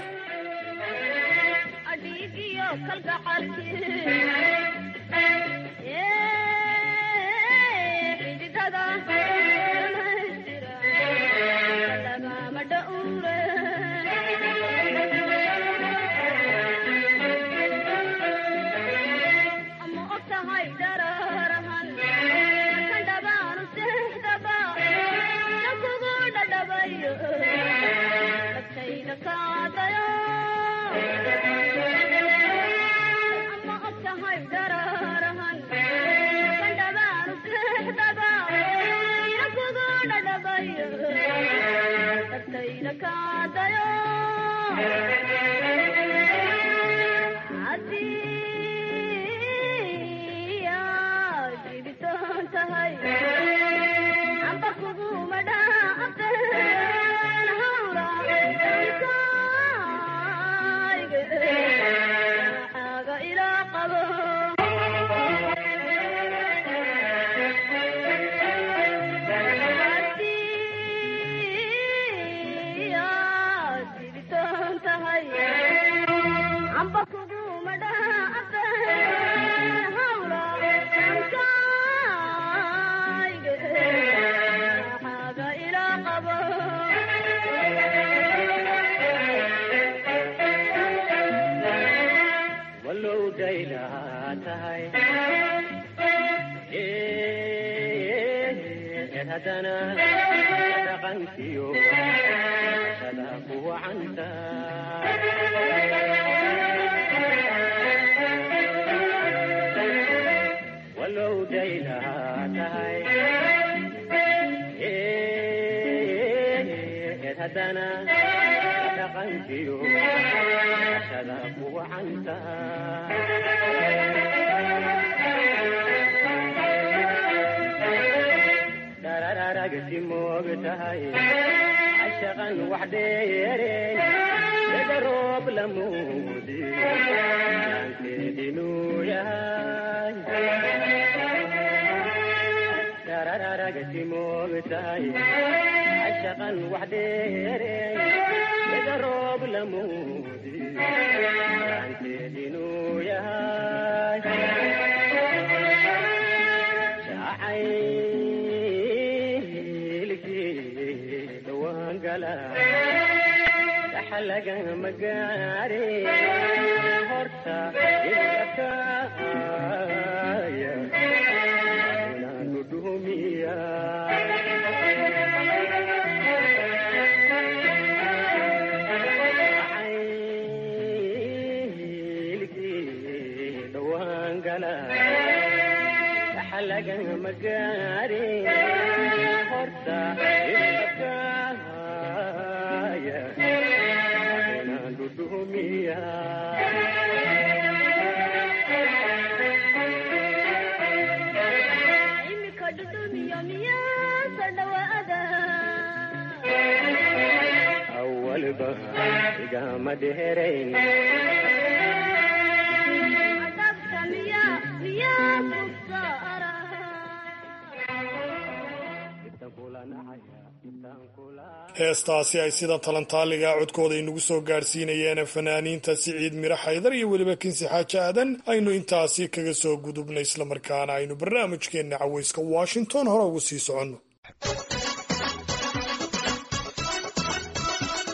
S1: heestaasi ay sida talantaaliga codkooda inagu soo gaadhsiinayeen fanaaniinta siciid miro xaydar iyo weliba kinsi xaaje aadan aynu intaasi kaga soo gudubnay islamarkaana aynu barnaamijkeenna caweyska washington hore ugu sii soconno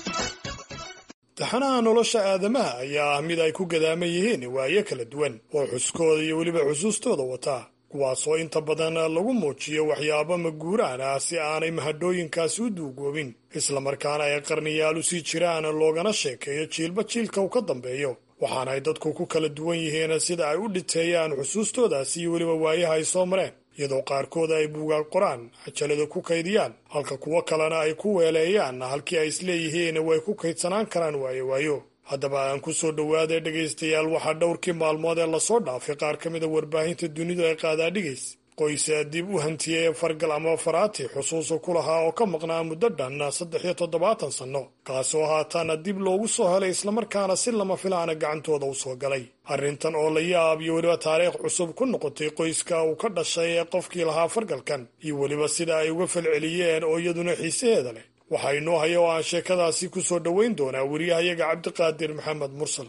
S1: taxanaha nolosha aadamaha ayaa ah mid ay ku gadaaman yihiin waayo kala duwan oo xuskooda iyo weliba xusuustooda wataa kuwaasoo inta badan lagu muujiyo waxyaabo maguuraan ah si aanay mahadhooyinkaasi u duugoobin islamarkaana ay qarniyaal u sii jiraan loogana sheekeeyo jiilba jiilka uu ka dambeeyo waxaana ay dadku ku kala duwan yihiin sida ay u dhiteeyaan xusuustoodaasi iyo weliba waayaha ay soo mareen iyadoo qaarkooda ay buugaag qoraan cajalada ku kaydiyaan halka kuwo kalena ay ku weeleeyaan halkii ay isleeyihiin way ku kaydsanaan karaan waayo waayo haddaba aan ku soo dhowaaday dhegaystayaal waxaa dhowrkii maalmood ee lasoo dhaafay qaar ka mida warbaahinta dunidu ay qaadaadhigays qoysa dib u hantiyey fargal ama faraati xusuusa ku lahaa oo ka maqnaa muddo dhan saddex iyo toddobaatan sanno kaasoo haataana dib loogu soo helay islamarkaana si lama filaana gacantooda u soo galay arrintan oo la yaab iyo weliba taariikh cusub ku noqotay qoyska uu ka dhashay ee qofkii lahaa fargalkan iyo weliba sida ay uga falceliyeen oo iyaduna xiisaheeda leh waxaa inoo haya oo aan sheekadaasi ku soo dhoweyn doonaa weriyahayaga cabdiqaadir maxamed mursal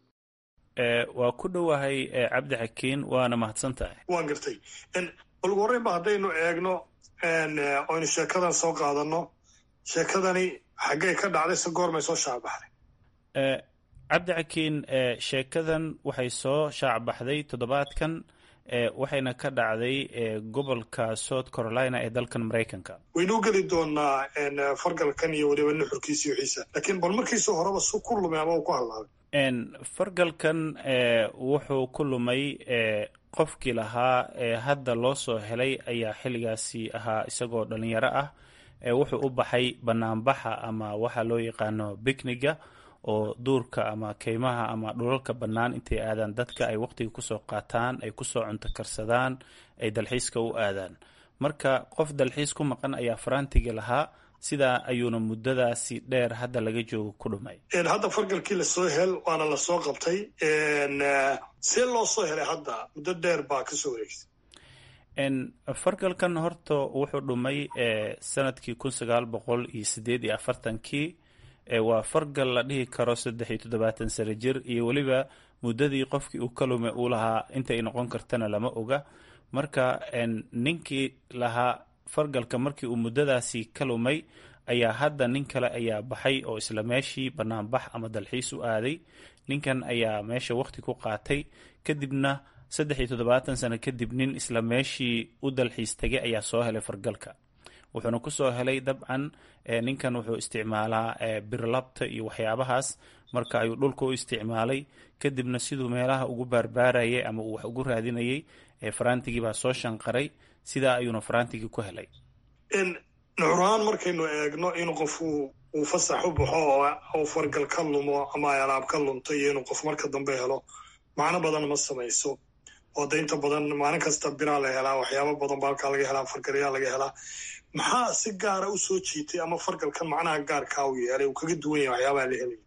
S12: waa ku dhowahay cabdi xakiin waana mahadsan tahay
S1: waan gartay bal ugu horreyn ba haddaynu eegno oynu sheekadan soo qaadanno sheekadani xaggay ka dhacday se goormay soo shaacbaxday
S12: cabdi xakiin sheekadan waxay soo shaacbaxday toddobaadkan waxayna ka dhacday gobolka south carolina ee dalkan maraykanka
S1: waynuu geli doonaa fargalkan iyo weliba nuxurkiisa iyo xiisa laakiin bal markiisa horeba su ku lumay ama uu ku hadlaabay
S12: fargalkan wuxuu ku lumay qofkii lahaa hadda loo soo helay ayaa xilligaasi ahaa isagoo dhalinyaro ah wuxuu u baxay banaanbaxa ama waxa loo yaqaano bikniga oo duurka ama keymaha ama dhulalka bannaan intay aadaan dadka ay waqtiga kusoo qaataan ay kusoo cunto karsadaan ay dalxiiska u aadaan marka qof dalxiis ku maqan ayaa farantiga lahaa sidaa ayuuna muddadaasi dheer hadda laga joogo ku dhumay
S1: hadda fargalkii lasoo hel waana lasoo qabtay see loo soo helay hadda muddo dheer baa kasoo wareegtay
S12: fargalkan horta wuxuu dhumay sanadkii kun sagaal boqol iyo sideed iyo afartankii waa fargal la dhihi karo saddex iyo toddobaatan sano jir iyo weliba muddadii qofkii uu ka lumay uu lahaa intay noqon kartana lama oga marka ninkii lahaa fargalka markii uu muddadaasi ka lumay ayaa hadda nin kale ayaa baxay oo isla meeshii banaanbax ama dalxiis u aaday ninkan ayaa meesha waqti ku qaatay kadibna saddex iyo toddobaatan sano kadib nin isla meeshii u dalxiis tegay ayaa soo helay fargalka wuxuuna kusoo helay dabcan ninkan wuxuu isticmaalaa birlabta iyo waxyaabahaas marka ayuu dhulka u isticmaalay kadibna siduu meelaha ugu baarbaarayay ama uu wax ugu raadinayay farantigii baa soo shanqaray sidaa ayuuna farantigii ku helay
S1: nuxurahaan markaynu eegno in qof uu fasax u baxo oo fargal ka lumo ama ay alaab ka lunto iyo inuu qof marka dambe helo macno badan ma samayso oo de inta badan maalin kasta biraa la helaa waxyaaba badan ba halkaa laga helaa fargalyaa laga helaa maxaa si gaara u soo jiitay ama fargalkan macnaha gaarkaa u yeelay uu kaga duwan yahay waxyaabaha la helaya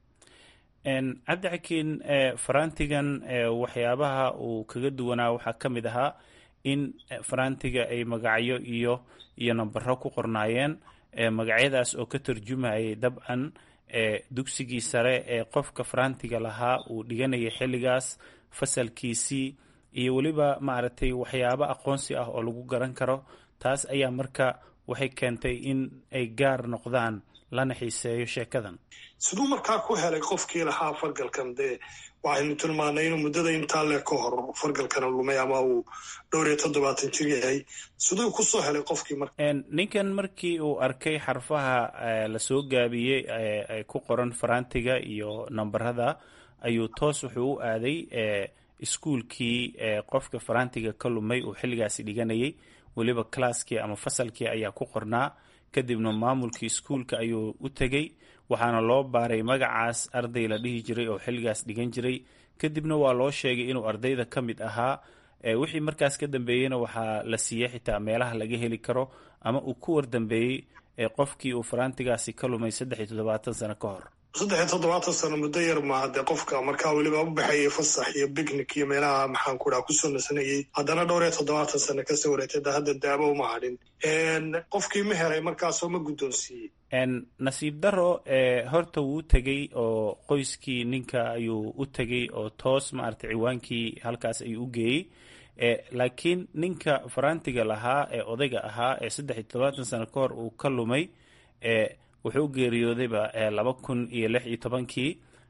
S12: cabdi xakiin farantigan waxyaabaha uu kaga duwanaa waxaa ka mid ahaa in farantiga ay magacyo iyo iyo nambaro ku qornaayeen magacyadaas oo ka tarjumayay dabcan dugsigii sare ee qofka farantiga lahaa uu dhiganayay xilligaas fasalkiisii iyo weliba maaragtay waxyaabo aqoonsi ah oo lagu garan karo taas ayaa marka waxay keentay in ay gaar noqdaan lana xiiseeyo sheekadan
S1: siduu markaa ku helay qofkii lahaa fargalkan dee waxaynu tilmaanay inuu muddada intaa le ka hor fargalkana lumay ama uu dhowr iyo toddobaatan jir yahay siduu kusoo helay qofkii marka
S12: ninkan markii uu arkay xarfaha lasoo gaabiyey ee ku qoran farantiga iyo nambarada ayuu toos wuxuu u aaday iskuulkii qofka farantiga ka lumay uu xilligaasi dhiganayay weliba classkii ama fasalkii ayaa ku qornaa kadibna maamulkii iskuulka ayuu u tegey waxaana loo baaray magacaas arday la dhihi jiray oo xilligaas dhigan jiray kadibna waa loo sheegay inuu ardayda ka mid ahaa wixii markaas ka dambeeyeyna waxaa la siiyey xitaa meelaha laga heli karo ama uu ku wardambeeyey qofkii uu farantigaasi ka lumay saddex iyo toddobaatan sano ka hor
S1: saddex iyo toddobaatan sano muddo yar maaha dee qofka markaa weliba u baxayay fasax iyo bicnic iyo meelaha maxaan ku dhaha kusoo nasanayay haddana dhowr iyo toddobaatan sano kasoo wareegtay da hadda daabo uma hadhin qofkii ma helay markaasoo ma guddoonsiiyey
S12: nasiib daro horta wuu tegey oo qoyskii ninka ayuu u tegey oo toos maaragtay ciwaankii halkaas ayuu u geeyey laakiin ninka farantiga lahaa ee odayga ahaa ee saddex iyo toddobaatan sano ka hor uu ka lumay wuxuu geeriyoodayba laba kun iyo lix iyo tobankii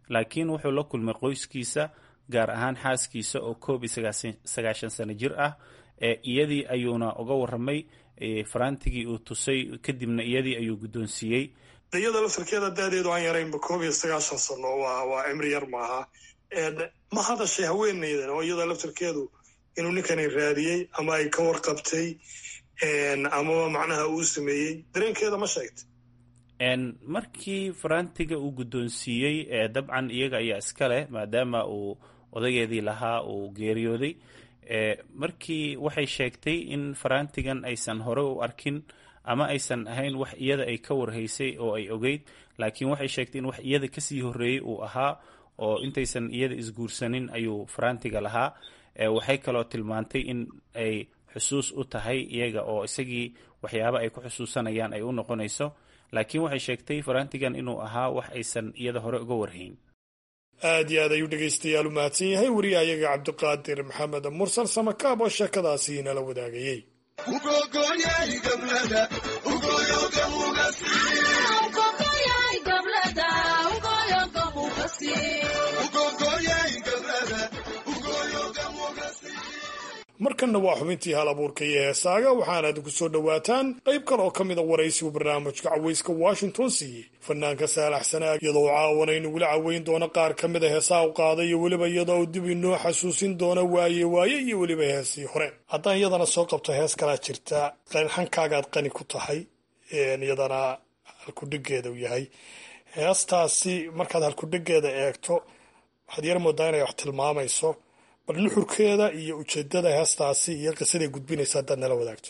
S12: laakiin wuxuu la kulmay qoyskiisa gaar ahaan xaaskiisa oo koob iyo sagaashan sano jir ah iyadii ayuuna uga waramay farantigii uu tusay kadibna iyadii ayuu guddoonsiiyey
S1: iyada laftarkeeda daadeedu aan yaraynba koob iyo sagaashan sano waa cimri yar maaha ma hadashay haweeneydan oo iyada laftarkeedu inuu ninkani raadiyey ama ay ka warqabtay amaba macnaha uu sameeyey dareenkeeda ma sheegtay
S12: markii farantiga uu guddoonsiiyey dabcan iyaga ayaa iska leh maadaama uu odageedii lahaa uu geeriyooday markii waxay sheegtay in farantigan aysan hore u arkin ama aysan ahayn wax iyada ay ka warhaysay oo ay ogeyd laakiin waxay sheegtay in wax iyada kasii horreeyey uu ahaa oo intaysan iyada isguursanin ayuu farantiga lahaa waxay kaloo tilmaantay in ay xusuus u tahay iyaga oo isagii waxyaaba ay ku xusuusanayaan ay u noqonayso laakiin waxay sheegtay farantigan inuu ahaa wax aysan iyada hore uga warhayn
S1: aad iyo aad ayuu dhegaystayaal u mahadsan yahay wariyahayaga cabdiqaadir maxamed mursal samakaab oo sheekadaasi inala wadaagayey markanna waa xubintii hal abuurka iyo heesaaga waxaana idinku soo dhowaataan qayb kale oo ka mid a waraysigu barnaamijka cawayska washington siiyey fanaanka saalax sanaag iyadoo caawana inagula caweyn doono qaar ka mid a heesaha u qaaday iyo weliba iyadoo uu dib inoo xasuusin doono waaye waaye iyo weliba heesii hore haddaan iyadana soo qabto hees kalaa jirta hankagaad qani ku tahay iyadana halkudhigeeda u yahay heestaasi markaad halkudhigeeda eegto waxaad yar moodaa inay wax tilmaamayso bal nuxurkeeda iyo ujeedada heestaasi iyo qisaday gudbinaysa haddaad nala wadaagto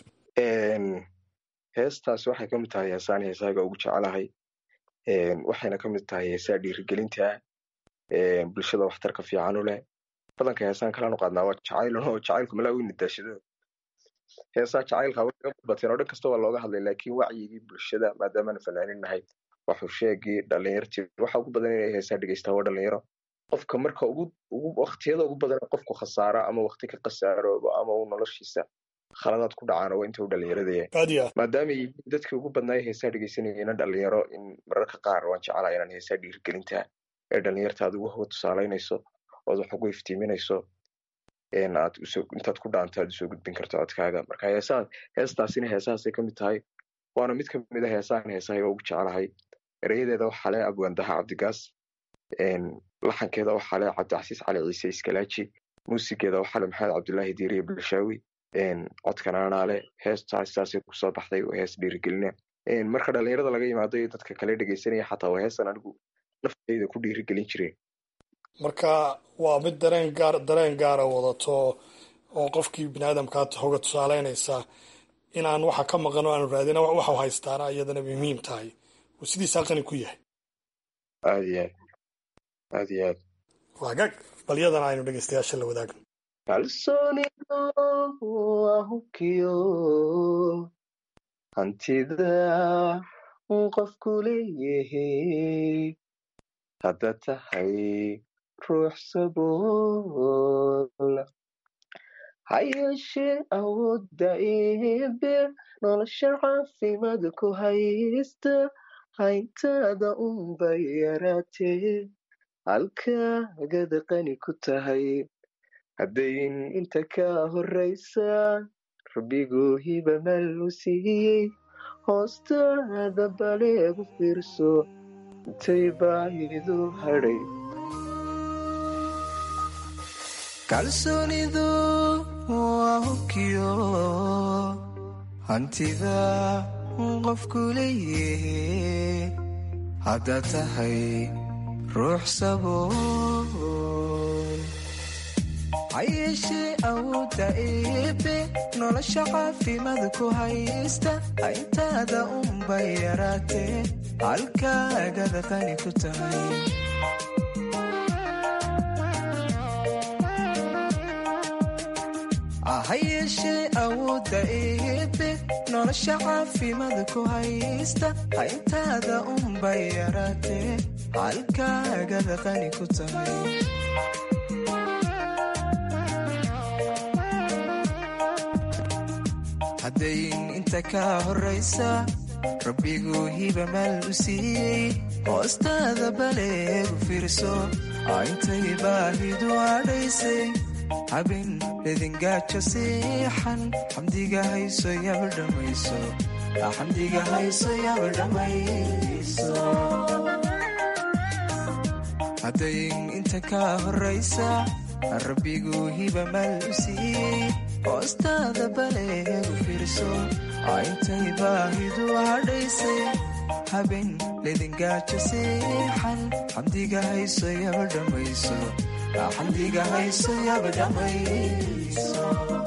S15: heestaasi waxay ka mid tahay heesaan heesaaga ugu jecelahay waxayna ka mid tahay heesaa dhiirigelinta bulshada waxtarka fiican u leh badanka heesaan kalanu qaadnaa waa jacayl oo jacaylku malaa weyna daashado heesaa jacaylka way kaga bateen oo dhan kasta waa looga hadlay laakiin wacyigii bulshada maadaamaanu fanaanin nahay waxu sheegii dhalinyartii waxa ugu badan inay heesaa dhegeystaa waa dhalinyaro qofka marka ugu ugu waktiyada ugu badan qofku khasaaro ama wakti ka khasaaroobo ama uu noloshiisa khaladaad ku dhacaan waa inta u dhalinyaradaya maadaama yihiin dadkii ugu badnaay heesaa dhegeysanayena dhalinyaro in mararka qaar waan jeclaa inaan heesaa dhiirigelinta ee dhalinyarta aad ugu hoga tusaalaynayso ood wax ugu iftiiminayso aad intaad ku dhaanto aad usoo gudbin karto codkaaga marka heesaa heestaasina heesahaasay ka mid tahay waana mid ka mid a heesaan heesahayga ugu jeclahay erayadeeda waxaa le abwaandaha cabdigaas laxankeeda waxaa le cabdicasiis cali ciise iskalaaji muusigeeda waxaa le maxamed cabdulaahi diiriye bulshaawi codkanaanaale heestaas saasay kusoo baxday oo hees dhiirigelina marka dhalinyarada laga yimaado iyo dadka kale dhegeysanaya xataa waa heestan anigu naftayda ku dhiirigelin jireen
S1: marka waa mid dareen gaar dareen gaara wadato oo qofkii biniaadamkaa hoga tusaaleynaysa inaan waxa ka maqan oo aanu raadina waxu haystaana iyadana muhiim tahay uu sidiisaa qani ku yahay
S15: aad iyo aad aad iyo aad
S1: waagaag bal yadana aynu dhegeystayaasha la wadaagno
S13: kalsoonido waa hubkiyo hantida uu qofku leeyahay hadda tahay ruux sabool ha yeeshee awoodda eebe nolosha caafimaad ku haysta hayntaada unba yaraatee halkaagada qani ku tahay haddayn inta ka horraysa rabbiguu hiba mal u siiyey hoostaada baleegu fiirso intay baahidu hadhay
S14: kalsoonidu waa hubkiyo hantida qofku leeyahay haddaad tahay ruux sabool ha yeeshee awoodda eebe nolosha caafimaad ku haysta hayntaada unba yaraatee halkaagada qani ku tahay ha yeeshee awoodda eebe nolosha caafimaad ku haysta hayntaada unba yaraatee halkaagada qani ku tahay haddayn inta ka horraysa rabbiguu hiba maal u siiyey hoostaada baleegu fiirso intay baahidu adhaysay habin ledingaajo siixan xamdiga hayso yabadhamayso xamdiga hayso yabadhamayso haddayn inta kaa horraysa rabbiguu hiba maal u siiyey hoostaada baleegu fiirso intay baahidu hadhaysay habin ledingaajo siixan xamdiga hayso yabadhamayso xamdiga hayso yabadhamayso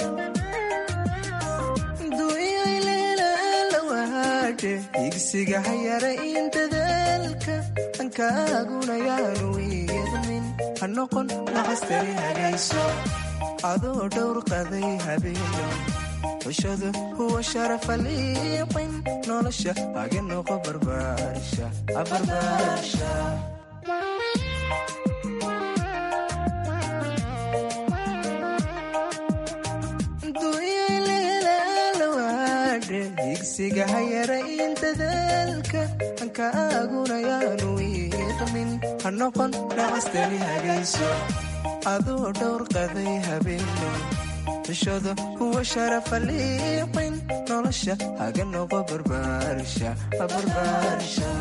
S14: duuyayleelalawaadhe higsiga hayara in dadaalka ankaaguna yaanu wiiqmin ha noqon nacastari hagayso adoo dhowr qaday habeeno xushadu huwa sharafa liiqin nolosha haga noqo barbaarsha abarbaarsha higsiga hayara in dadaalka ankaaguna yaanu wiiqmin ha noqon nacastani hagayso adoo dhowr qaday habeeno xushada huwa sharafa liiqin nolosha haga noqo barbaarsha barbaarsha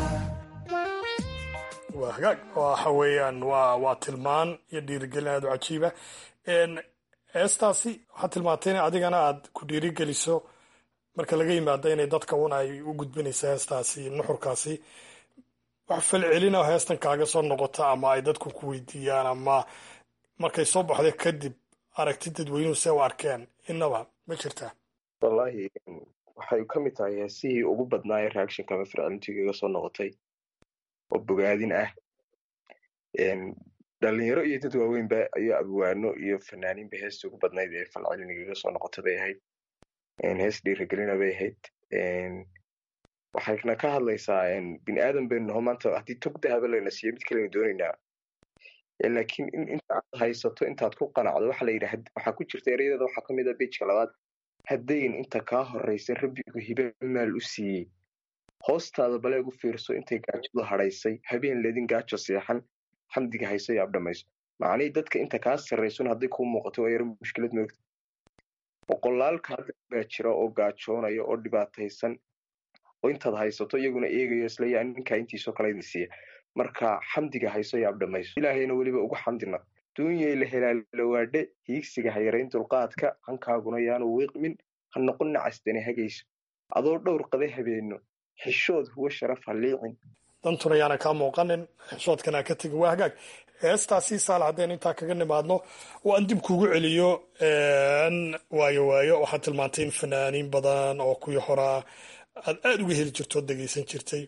S1: waa hagaag waxa weeyaan waa waa tilmaan iyo dhiirigelin aad u cajiiba heestaasi waxaad tilmaantay in adigana aad ku dhiirigeliso marka laga yimaado inay dadka un ay u gudbinayso heestaasi nuxurkaasi wax falcelina heestan kaaga soo noqota ama ay dadku ku weydiiyaan ama markay soo baxda kadib aragti dadweynuhu se u arkeen innaba ma jirtaa
S15: wallaahi waxay ka mid tahay heesihii ugu badnaaye reactionka ama fircilintiga iga soo noqotay oo bogaadin ah dhalinyaro iyo dad waaweynba iyo abwaano iyo fanaaniinba heestii ugu badnayd ee falcelin igaga soo noqota bay ahayd hees dhiirigelina bay ahayd waxayna ka hadlaysaa bini aadan baynu naho maanta haddii tog dahaba layna siiyo mid kalenu doonaynaa laakiin in intaad haysato intaad ku qanacdo waxa la yidhi waxaa ku jirta erayadeeda waxaa ka mid a bejka labaad haddayn inta kaa horraysa rabbigu hibe maal u siiyey hoostaada baleeg u fiirso intay gaajadu hadhaysay habeen ledin gaajo seexan xamdiga hayso iyo abdhamayso macnihii dadka inta kaa sarraysun hadday kuu muuqato waa yaro mushkilad moogta boqolaalka hadda baa jira oo gaajoonaya oo dhibaataysan oo intaad haysato iyaguna eegayo isleeyaa ninkaa intiisoo kale idin siiya marka xamdiga hayso iyo abdhamayso ilaahayna weliba ugu xamdina duunyay la helaalawaadhe hiigsiga hayarayn dulqaadka hankaaguna yaanu wiiqmin ha noqon nacastani hagayso adoo dhowr qaday habeeno xishood huwa sharaf ha liicin
S1: dantuna yaana kaa muuqanin xishoodkana ka tegin waa hagaag heestaasi saal haddaynu intaa kaga nimaadno oo aan dib kugu celiyo waayo waayo waxaad tilmaantay in fanaaniin badan oo kuwii horaa aad aada uga heli jirto oo dhegeysan jirtay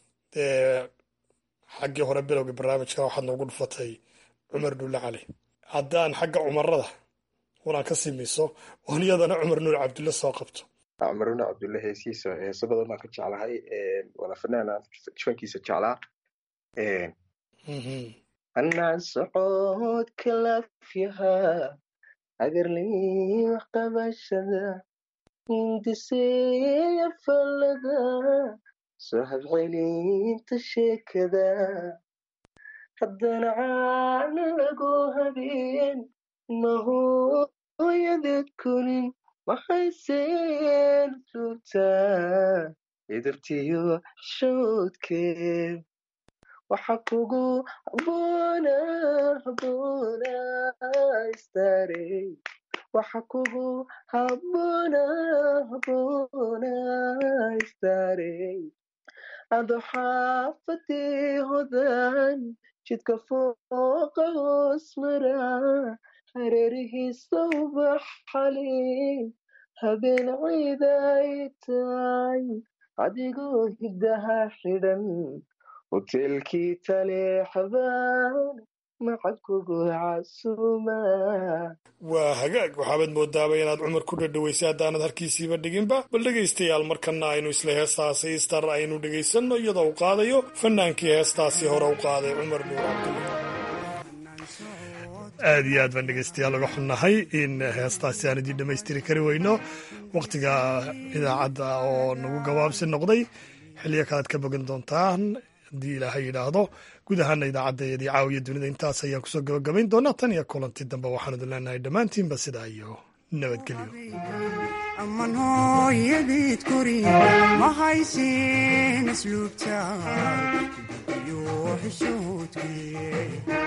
S1: xaggii hore bilowga barnaamijka waxaad noogu dhufatay cumar dhulle cali haddaan xagga cumarada unaan ka simiso oon iyadana cumar nuur cabdulle soo qabto
S15: cumar nuur cabdulle heesihiisa heeso badan baan ka jeclahay waana fanaana fankiisa jeclaa
S13: anaan socodka lafyahaa agarlii qabashada hindiseeya fallada soo habcelinta sheekada haddana caana lagu habeen mahooyadeed kunin mahayseen tuurtaa idabtiyo shoodkeed waxa kugu habboona habboona istaarey waxa kugu habboona habboona istaarey ado xaafadii hodan jidka fooqa hoos mara hareerihiisa ubax xalin habeen ciiday tahay adigoo hiddaha xidhan hoteelkii taleexbaan macad kugu casuuma
S1: waa hagaag waxaabaad moodaaba inaad cumar ku dhadhaweysay haddaanad harkiisiiba dhiginba bal dhegaystayaal markana aynu isla heestaasi istar aynu dhegaysanno iyadoo u qaadayo fanaankii heestaasi hore u qaaday cumar nuur cabdulle aad iyo aad baan dhegaystayaal uga xunnahay in heestaasi aan idiin dhammaystiri kari weyno wakhtiga idaacadda oo nagu gabaabsi noqday xilliyo kalead ka bogan doontaan haddii ilaahay yidhaahdo guud ahaana idaacaddaeedii caawiya dunida intaas ayaan kusoo gabagabayn doonaa tan iyo kulanti dambe waxaan idin leenahay dhammaantiinba sidaa iyo nabadgelyo
S16: aman hooyadeed kori ma haysin asluubta iyo xishoodkii